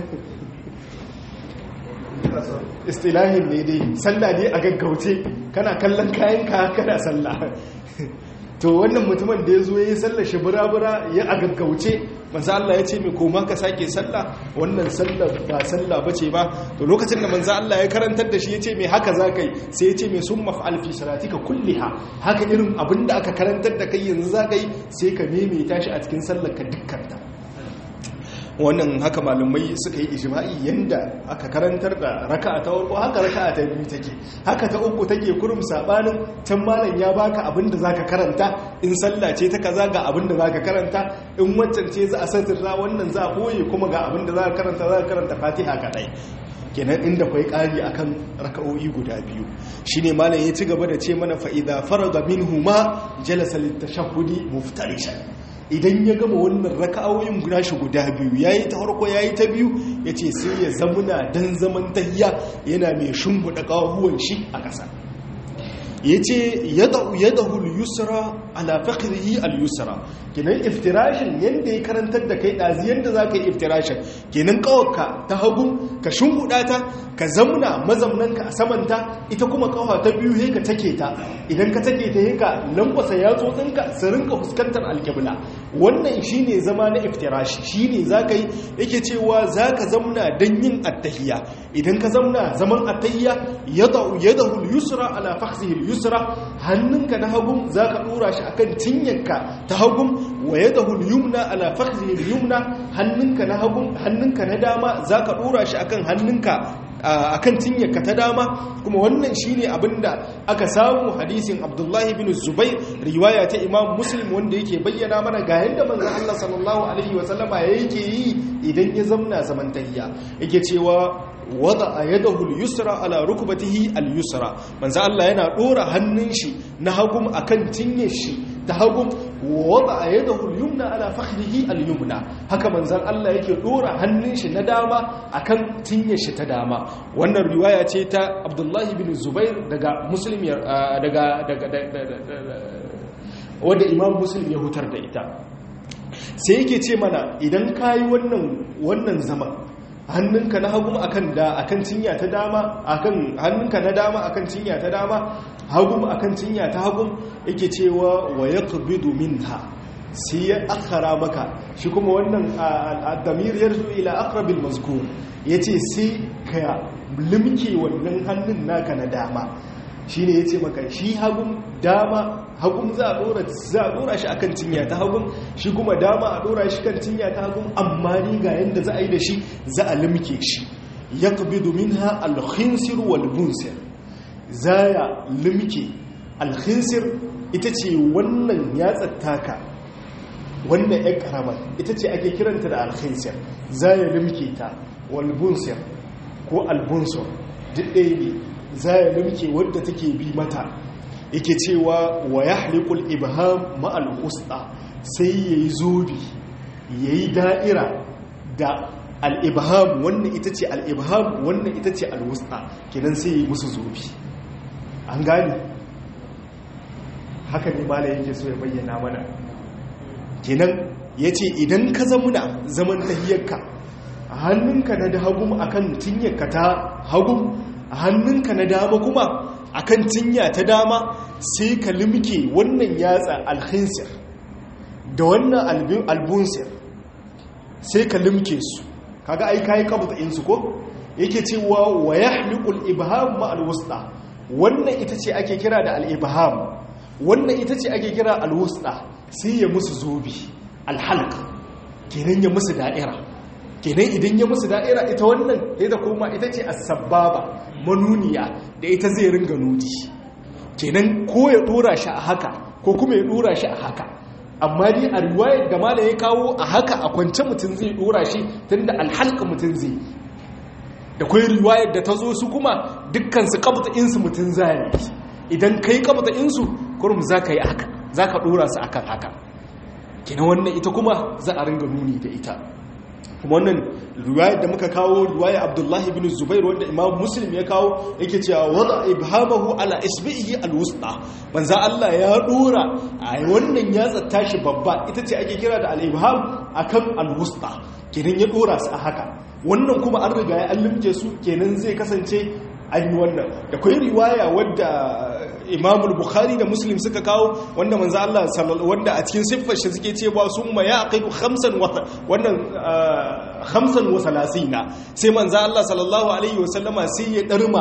istilahin ne dai sallah ne a gaggauce kana kallon kayanka kana sallah to wannan mutumin da ya zo ya yi sallah shi bura-bura ya a gaggauce manzo Allah ya ce mai koma ka sake sallah wannan sallah ba sallah bace ba to lokacin da manzo Allah ya karantar da shi ya ce mai haka za kai sai ya ce mai sun maf'al fi salatika kulliha haka irin abinda aka karantar da kai yanzu za ka yi sai ka maimaita shi a cikin sallar ka dukkanta wannan haka malumai suka yi ijma'i yanda aka karantar da raka'a ta farko haka raka'a ta biyu take haka ta uku take kurum sabanin can malam ya baka abinda zaka karanta in sallah ce ta kaza ga abinda zaka karanta in wancan ce za a satirra wannan za a boye kuma ga abinda zaka karanta zaka karanta Fatiha kadai kenan inda kwai ƙari akan raka'o'i guda biyu shine malam ya ci gaba da ce mana fa idza faraga minhuma jalasa litashahhudi muftarishan idan ya gama wannan raka'o'in guda shi guda biyu yayi ta farko yayi ta biyu yace sai ya zamuna dan zaman tahiyya yana mai shimbuda kahuwan shi a ƙasa yace yad'u yadahu al-yusra ala fakhrihi al-yusra kenan iftirashin yanda ya karantar da kai dazi yanda zaka yi iftirashin kenan kawarka ta hagu ka shimbuda ta ka zamna mazamnanka a samanta ita kuma kawa ta biyu he ka take ta idan ka take ta he ka lankwasa yatsotsinka su rinka fuskantar alkibla wannan shine zama na iftirashi shine zaka yi yake cewa zaka zamna dan yin attahiyya idan ka zamna zaman attahiyya yad'u yadahu al-yusra ala fakhrihi al-yusra hannunka na hagu zaka dora shi akan cinyarka ta hagu wa yadahu al-yumna ala fakhrihi al-yumna hannunka na hagu hannunka na dama zaka dora shi akan hannunka akan cinyarka ta dama kuma wannan shine abinda aka samu hadisin Abdullahi bin Zubair riwaya ta Imam Muslim wanda yake bayyana mana ga yanda manzon Allah sallallahu alaihi wasallama yake yi idan ya zamna zaman tahiyya yake cewa wada yadahu al-yusra ala rukbatihi al-yusra manzo Allah yana dora hannun shi na hagum akan cinyar shi ta hagum wada yadahu al-yumna ala fakhrihi al-yumna haka manzon Allah yake dora hannun shi na dama akan cinyar shi ta dama wannan riwaya ce ta Abdullah ibn Zubair daga Muslim daga daga wanda Imam Muslim ya hutar da ita sai yake ce mana idan kayi wannan wannan zaman hannunka na hagu akan da akan cinya ta dama akan hannunka na dama akan cinya ta dama hagu akan cinya ta hagu yake cewa wa yaqbidu minha sai ya akhara maka shi kuma wannan ad-damir yarju ila aqrabil mazkur yace sai ka limke wannan hannun naka na dama shine yace maka shi hagun dama hagun za a dora za a dora shi akan cinya ta hagun shi kuma dama a dora shi kan cinya ta hagun amma ni ga yanda za a yi da shi za a limke shi yaqbidu minha al-khinsir wal bunsir zaya limke al-khinsir ita ce wannan yatsar taka wannan ya karama ita ce ake kiranta da al-khinsir zaya limke ta wal bunsir ko al-bunsur duk ɗaya ne zaya limke wadda take bi mata yake cewa wa ya halikul ibham ma'al usta sai ya yi zobi ya yi da'ira da al'ibham wannan ita ce al'ibham wannan ita ce al'usta kenan sai ya yi musu zobi an gani haka ne mala yake so ya bayyana mana kenan ya ce idan ka zamuna zaman tahiyarka hannunka na da hagum akan tinyarka ta hagum hannunka na dama kuma akan cinya ta dama sai ka limke wannan yatsa alhinsir da wannan albunsir sai ka limke su kaga ai kai kabuta insu ko yake cewa wa yahliqul ibham ma alwusta wannan ita ce ake kira da al-ibham wannan ita ce ake kira alwusta sai ya musu zobi alhalq kenan ya musu da'ira kenan idan ya musu da'ira ita wannan ita kuma ita ce as-sababa manuniya da ita zai ringa nudi kenan ko ya dora shi a haka ko kuma ya dora shi a haka amma dai a riwayar da mala ya kawo a haka a kwance mutum zai dora shi tunda alhalka mutum zai da kwai riwayar da ta zo su kuma dukkan su kabta insu mutum zai idan kai kabta insu kurum za ka yi haka za ka dora su akan haka kenan wannan ita kuma za a ringa nuni da ita kuma wannan riwayar da muka kawo riwayar abdullahi bin zubair wanda imam muslim ya kawo yake cewa wada ibhamahu ala isbihi alwusta manzo Allah ya dora a wannan ya tsatta shi babba ita ce ake kira da al-ibham akan alwusta kenan ya dora su a haka wannan kuma an riga ya allimce su kenan zai kasance an yi wannan da kwai riwaya wadda imamul bukhari da muslim suka kawo wanda manzo Allah wanda a cikin siffar shi suke cewa sun ma ya aqidu khamsan wa wannan khamsan wa salasina sai manzo Allah sallallahu alaihi wasallama sai ya darma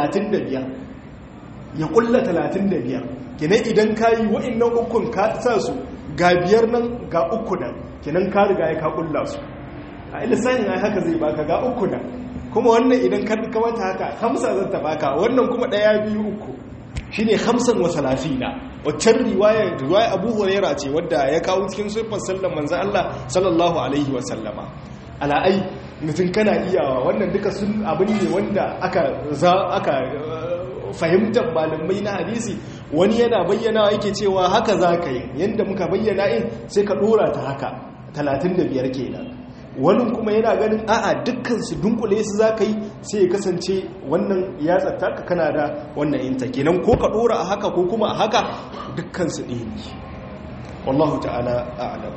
35 ya kulla 35 kenan idan kai wa'annan ukun ka sa su ga biyar nan ga uku nan kenan ka riga ya ka kulla su a ilisanin ai haka zai baka ga uku nan kuma wannan idan ka kamata haka hamsa zan ta baka wannan kuma daya biyu uku shine hamsan wa salafina waccan riwaya riwaya Abu Huraira ce wadda ya kawo cikin sifar sallan manzon Allah sallallahu alaihi wa sallama ala ai mutum kana iyawa wannan duka sun abin ne wanda aka za aka fahimtar malamai na hadisi wani yana bayyana yake cewa haka za ka yi yadda muka bayyana in sai ka dora ta haka 35 kenan wani kuma yana ganin a'a dukkan su dunkule su za ka yi sai ya kasance wannan ya tsatta ka kana da wannan inta kenan ko ka dora a haka ko kuma a haka dukkan su ɗaya ne wallahu ta'ala a'lam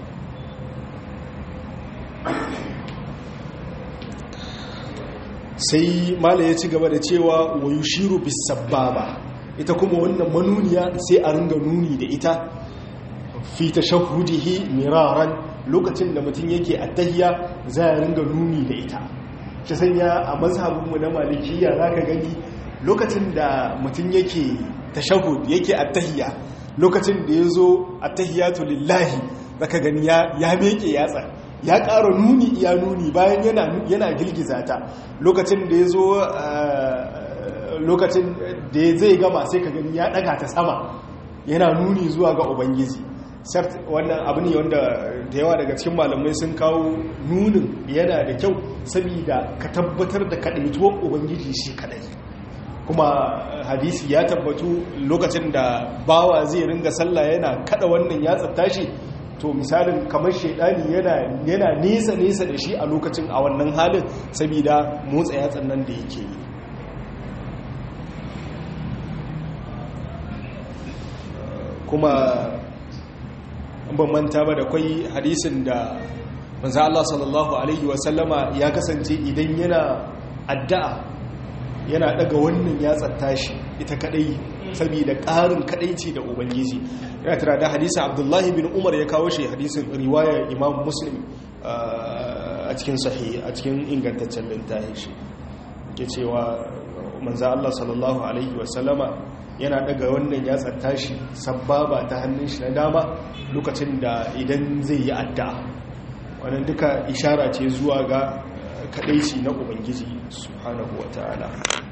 sai mala ya ci gaba da cewa wa yushiru bis sababa ita kuma wannan manuniya sai a ringa nuni da ita fi tashahhudihi miraran lokacin da mutum yake attahiyya za a ringa nuni da ita shi sanya a mazhabinmu na malikiya za ka gani lokacin da mutum yake tashahud yake attahiyya lokacin da ya zo attahiyatu lillahi za ka gani ya meke yatsa ya ƙara nuni iya nuni bayan yana girgiza ta lokacin da ya zo lokacin da zai gama sai ka gani ya ɗaga ta sama yana nuni zuwa ga ubangiji wannan abu ne wanda da yawa daga cikin malamai sun kawo nunin yana da kyau saboda ka tabbatar da kaɗaituwar ubangiji shi kaɗai kuma hadisi ya tabbatu lokacin da bawa zai ringa sallah yana kada wannan ya tashi to misalin kamar shaidani yana nesa nesa da shi a lokacin a wannan halin saboda motsa yatsan nan da yake yi kuma ban manta ba da kwai hadisin da manzo Allah sallallahu alaihi wasallama ya kasance idan yana addu'a yana daga wannan ya tsattashi ita kadai saboda ƙarin kadaici da ubangiji yana tara da hadisin abdullahi bin umar ya kawo shi hadisin riwayar imam muslim a cikin sahi a cikin ingantaccen littafin shi ke cewa manzo Allah sallallahu alaihi wasallama yana daga wannan ya tsattashi sababa ta hannun shi na dama lokacin da idan zai yi addu'a wannan duka ishara ce zuwa ga kadaici na ubangiji subhanahu wataala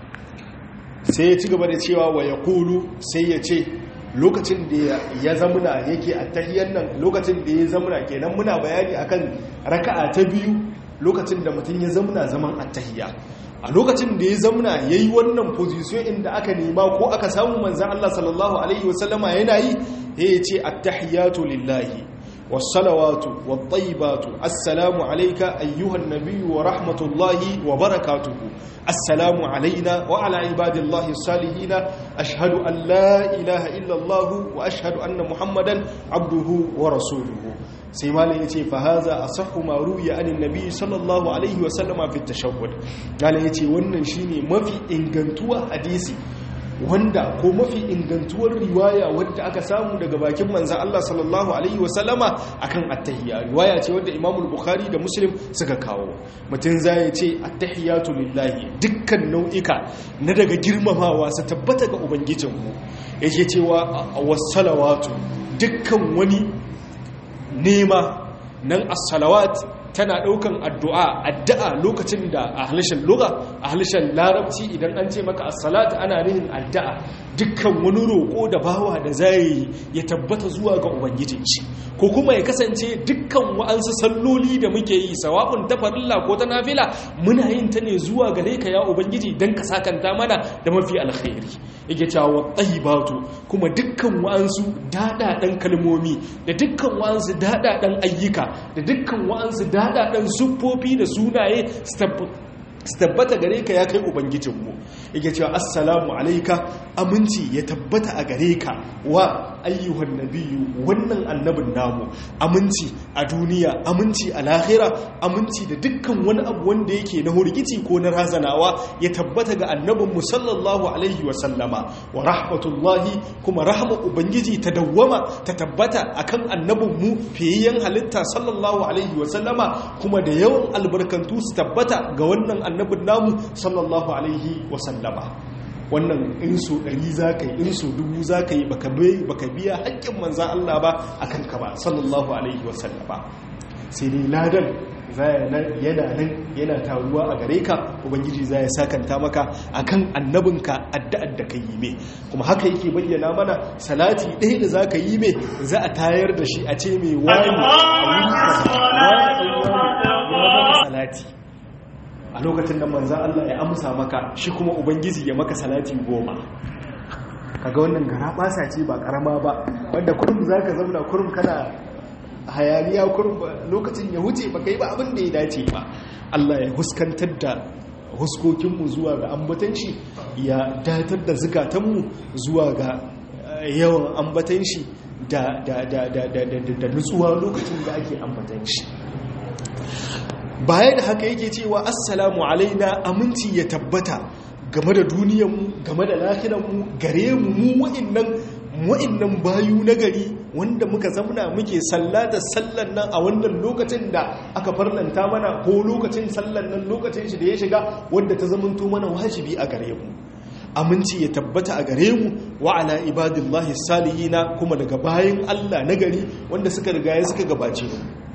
sai ya ci gaba da cewa wa yaqulu sai ya ce lokacin da ya zamuna yake attahiyar nan lokacin da ya zamuna kenan muna bayani akan raka'a ta biyu lokacin da mutum ya zamuna zaman attahiyya a lokacin da ya zamuna ya yi wannan pozisiyon inda aka nema ko aka samu manzan Allah sallallahu Alaihi wasallama yana yi ya ce attahiyatu lillahi wasalawatu wattaibatu assalamu alaika ayyuhan nabiyyu wa rahmatullahi wa barakatuhu assalamu alaina wa ala ibadillahi salihina ashhadu an la ilaha illallah wa ashhadu anna muhammadan abduhu wa rasuluhu sai malam ya ce fahaza a sahu maru ya anin nabi sallallahu alaihi wasallama fi tashawwud malam ya ce wannan shine mafi ingantuwa hadisi wanda ko mafi ingantuwar riwaya wadda aka samu daga bakin manzan Allah sallallahu alaihi wasallama akan attahiyya riwaya ce wadda Imam Bukhari da Muslim suka kawo mutum zai ce attahiyatu lillahi dukkan nau'ika na daga girmamawa su tabbata ga ubangijinmu yake cewa wassalawatu dukkan wani nema nan as-salawat tana daukan addu'a addu'a lokacin da a halishin lugha a halishin larabci idan an ce maka as-salat ana nihin addu'a dukkan wani roƙo da bawa da zai ya tabbata zuwa ga ubangijin shi ko kuma ya kasance dukkan wa'ansu salloli da muke yi sawa'un ta farilla ko ta nafila muna yin ta ne zuwa gare ka ya ubangiji dan ka sakanta mana da mafi alkhairi yake cewa tayyibatu kuma dukkan wa'ansu dadadan kalmomi da dukkan wa'ansu dadadan ayyuka da dukkan wa'ansu dadadan siffofi da sunaye su tabbata gare ka ya kai ubangijinmu yake cewa assalamu alaika aminci ya tabbata a gare ka wa ayyuhan nabiyu wannan annabin namu aminci a duniya aminci a lahira aminci da dukkan wani abu wanda yake na hurgici ko na razanawa ya tabbata ga annabinmu sallallahu alaihi wa sallama wa rahmatullahi kuma rahama ubangiji ta dawwama ta tabbata akan annabinmu fiyayyen halitta sallallahu alaihi wa sallama kuma da yawan albarkantu su tabbata ga wannan annabin namu sallallahu alaihi wa sallama wannan in so ɗari za ka yi in so dubu za ka yi baka biya haƙƙin manzan Allah ba a kanka ba sallallahu alaihi wasallama sai dai ladan yana nan yana taruwa a gare ka ubangiji za ya sakanta maka akan annabinka addu'ar da ka yi mai kuma haka yake bayyana mana salati ɗaya da za ka yi mai za a tayar da shi a ce mai wani salati a lokacin da manzan Allah ya amsa maka shi kuma ubangiji ya maka salati goma kaga wannan gara basa ce ba karama ba wanda kurum za ka zauna kurum kana hayaniya kurum lokacin ya wuce ba kai ba abin da ya dace ba Allah ya huskantar da huskokinmu zuwa ga ambatan shi ya datar da zukatanmu zuwa ga yawan ambatan shi da nutsuwa lokacin da ake ambatan shi baya da haka yake cewa assalamu alaina aminci ya tabbata game da duniyanmu game da lahiranmu gare mu mu wa'innan wa'innan bayu na gari wanda muka zamna muke sallata sallan nan a wannan lokacin da aka farlanta mana ko lokacin sallan nan lokacin shi da ya shiga wanda ta zamanto mana wajibi a gare mu aminci ya tabbata a gare mu wa ala ibadillahi salihina kuma daga bayan Allah na gari wanda suka riga suka gabace mu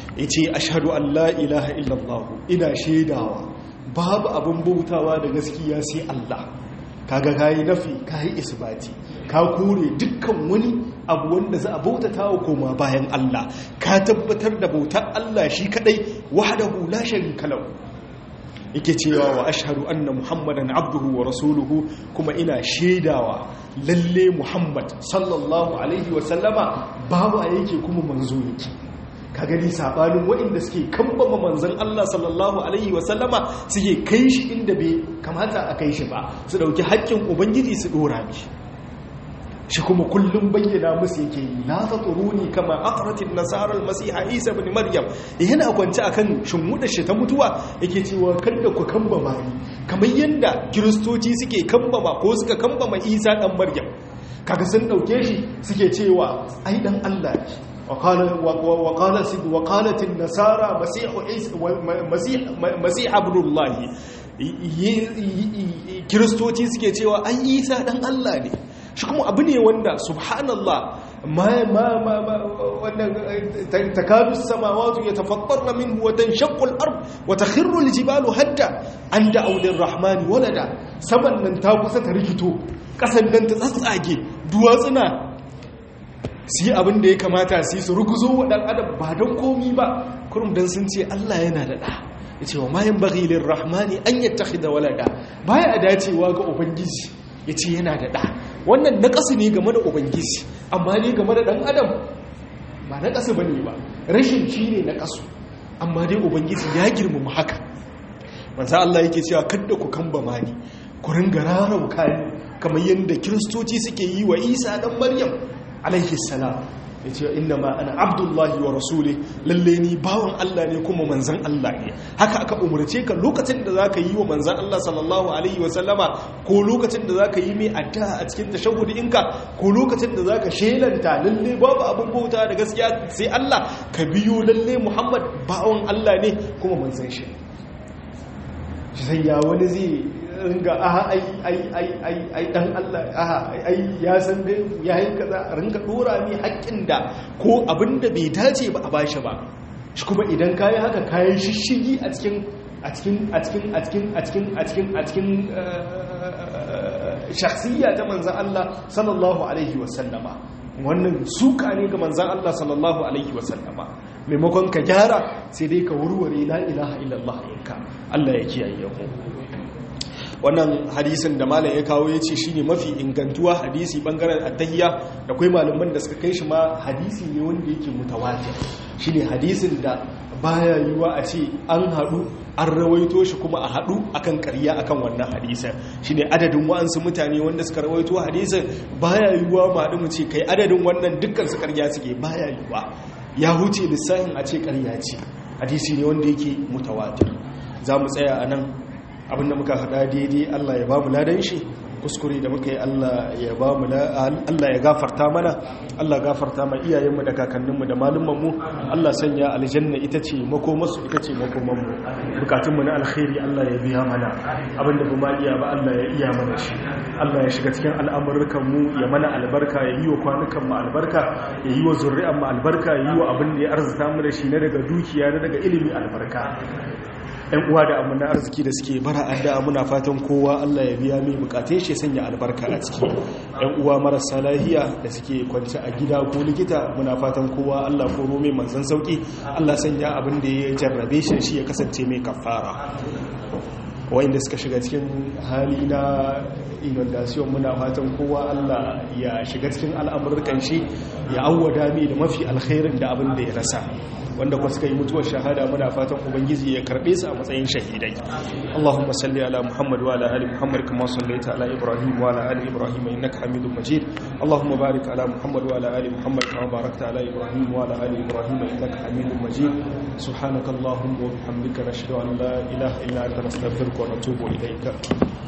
yace ashhadu an la ilaha illallah ina shaidawa babu abin bautawa da gaskiya sai Allah kaga kayi nafi kayi isbati ka kore dukkan wani abu wanda za a bautata wa koma bayan Allah ka tabbatar da bautar Allah shi kadai wahdahu la sharika lahu yake cewa wa ashhadu anna muhammadan abduhu wa rasuluhu kuma ina shaidawa lalle muhammad sallallahu alaihi wa sallama babu yake kuma manzo yake ka gani sabanin waɗanda suke kambama manzon Allah sallallahu alaihi wa sallama suke kai shi inda bai kamata a kai shi ba su dauki haƙƙin ubangiji su dora mishi shi kuma kullum bayyana musu yake yi la taturuni kama aqratin nasara almasiha isa ibn maryam yana kwance akan shimmuda shi ta mutuwa yake cewa kada ku kambama ni kamar yanda kiristoci suke kambama ko suka kambama isa dan maryam kaga sun dauke shi suke cewa ai dan Allah ne وقال وقالت وقالت النصارى مسيح عيسى مسيح مسيح ابن الله kiristoci suke cewa an isa dan Allah ne shi kuma abu ne wanda subhanallah ma ma ma wannan takadu samawati yatafattarna minhu wa tanshaqqu al-ard wa takhirru al-jibalu hadda an da'u lir-rahmani walada saman nan ta kusa ta rikito kasan nan ta tsatsage duwatsuna su yi abin da ya kamata su yi su ruguzo wa dan adam ba don komi ba kurum dan sun ce Allah yana da da ya ce wa mayan bagilin rahmani an yi da walada baya a dacewa ga ubangiji ya ce yana da ɗa wannan na ƙasa ne game da ubangiji amma ne game da ɗan adam ba na ƙasa ba ne ba rashin shi ne na ƙasu amma dai ubangiji ya girmama haka mansa Allah yake cewa kadda ku kamba mani ku ringa rarauka ni kamar yadda kiristoci suke yi wa isa ɗan maryam alaihi salam ya ce inna ma ana abdullahi wa rasuli lalle ni bawan Allah ne kuma manzan Allah ne haka aka umarce ka lokacin da zaka yi wa manzan Allah sallallahu alaihi wa sallama ko lokacin da zaka yi mai addu'a a cikin tashahhudi inka ko lokacin da zaka shelanta lalle babu abin bauta da gaskiya sai Allah ka biyo lalle Muhammad bawan Allah ne kuma manzan shi sai ya wani zai ringa aha ai ai ai ai ai dan Allah aha ai ya san dai ya yi kaza ringa dora mi haƙƙin da ko abin da bai dace ba a bashi ba shi kuma idan kayi haka kayan shishigi a cikin a cikin a cikin a cikin a cikin a cikin a cikin shakhsiyya ta manzon Allah sallallahu alaihi wasallama wannan suka ne ga manzon Allah sallallahu alaihi wasallama maimakon ka gyara sai dai ka wurware la ilaha illallah yanka Allah ya kiyaye mu wannan hadisin da malam ya kawo ya ce shi ne mafi ingantuwa hadisi bangaren attahiyya da kwai malaman da suka kai shi ma hadisi ne wanda yake mutawatir shi ne hadisin da baya yiwa a ce an haɗu an rawaito shi kuma a haɗu akan ƙarya akan wannan hadisin shi ne adadin wa'ansu mutane wanda suka rawaito hadisin baya yiwa ma haɗu mu ce kai adadin wannan dukkan su ƙarya suke baya yiwa ya huce lissafin a ce ƙarya ce hadisi ne wanda yake mutawatir za mu tsaya a nan abinda muka hada daidai Allah ya ba mu ladan shi kuskure da muka yi Allah ya ba mu Allah ya gafarta mana Allah gafarta ma iyayenmu da kakanninmu da malumanmu Allah sanya aljanna ita ce makomarsu ita ce makomanmu bukatunmu na alkhairi Allah ya biya mana abinda ba ma iya ba Allah ya iya mana shi Allah ya shiga cikin al'amurkanmu ya mana albarka ya yi wa kwanukanmu albarka ya yi wa zurri'anmu albarka ya yi wa abin da ya arzuta mu da shi na daga dukiya na daga ilimi albarka yan uwa da amina arziki da suke bara addu'a muna fatan kowa Allah ya biya mai bukatun shi sanya albarka a ciki yan uwa marasa lahiya da suke kwance a gida ko likita muna fatan kowa Allah koro mai manzon sauki Allah sanya abin da ya jarrabe shi shi ya kasance mai kafara wanda suka shiga cikin hali na inundation muna fatan kowa Allah ya shiga cikin al'amurkan shi ya awwada mai da mafi alkhairin da abin da ya rasa wanda kuma suka yi mutuwar shahada muna fatan ubangiji ya karbe su a matsayin shahidai Allahumma salli ala Muhammad wa ala ali Muhammad kama sallaita ala Ibrahim wa ala ali Ibrahim innaka Hamidum Majid Allahumma barik ala Muhammad wa ala ali Muhammad kama barakta ala Ibrahim wa ala ali Ibrahim innaka Hamidum Majid subhanakallahumma wa bihamdika nashhadu an la ilaha illa anta nastaghfiruka wa natubu ilayka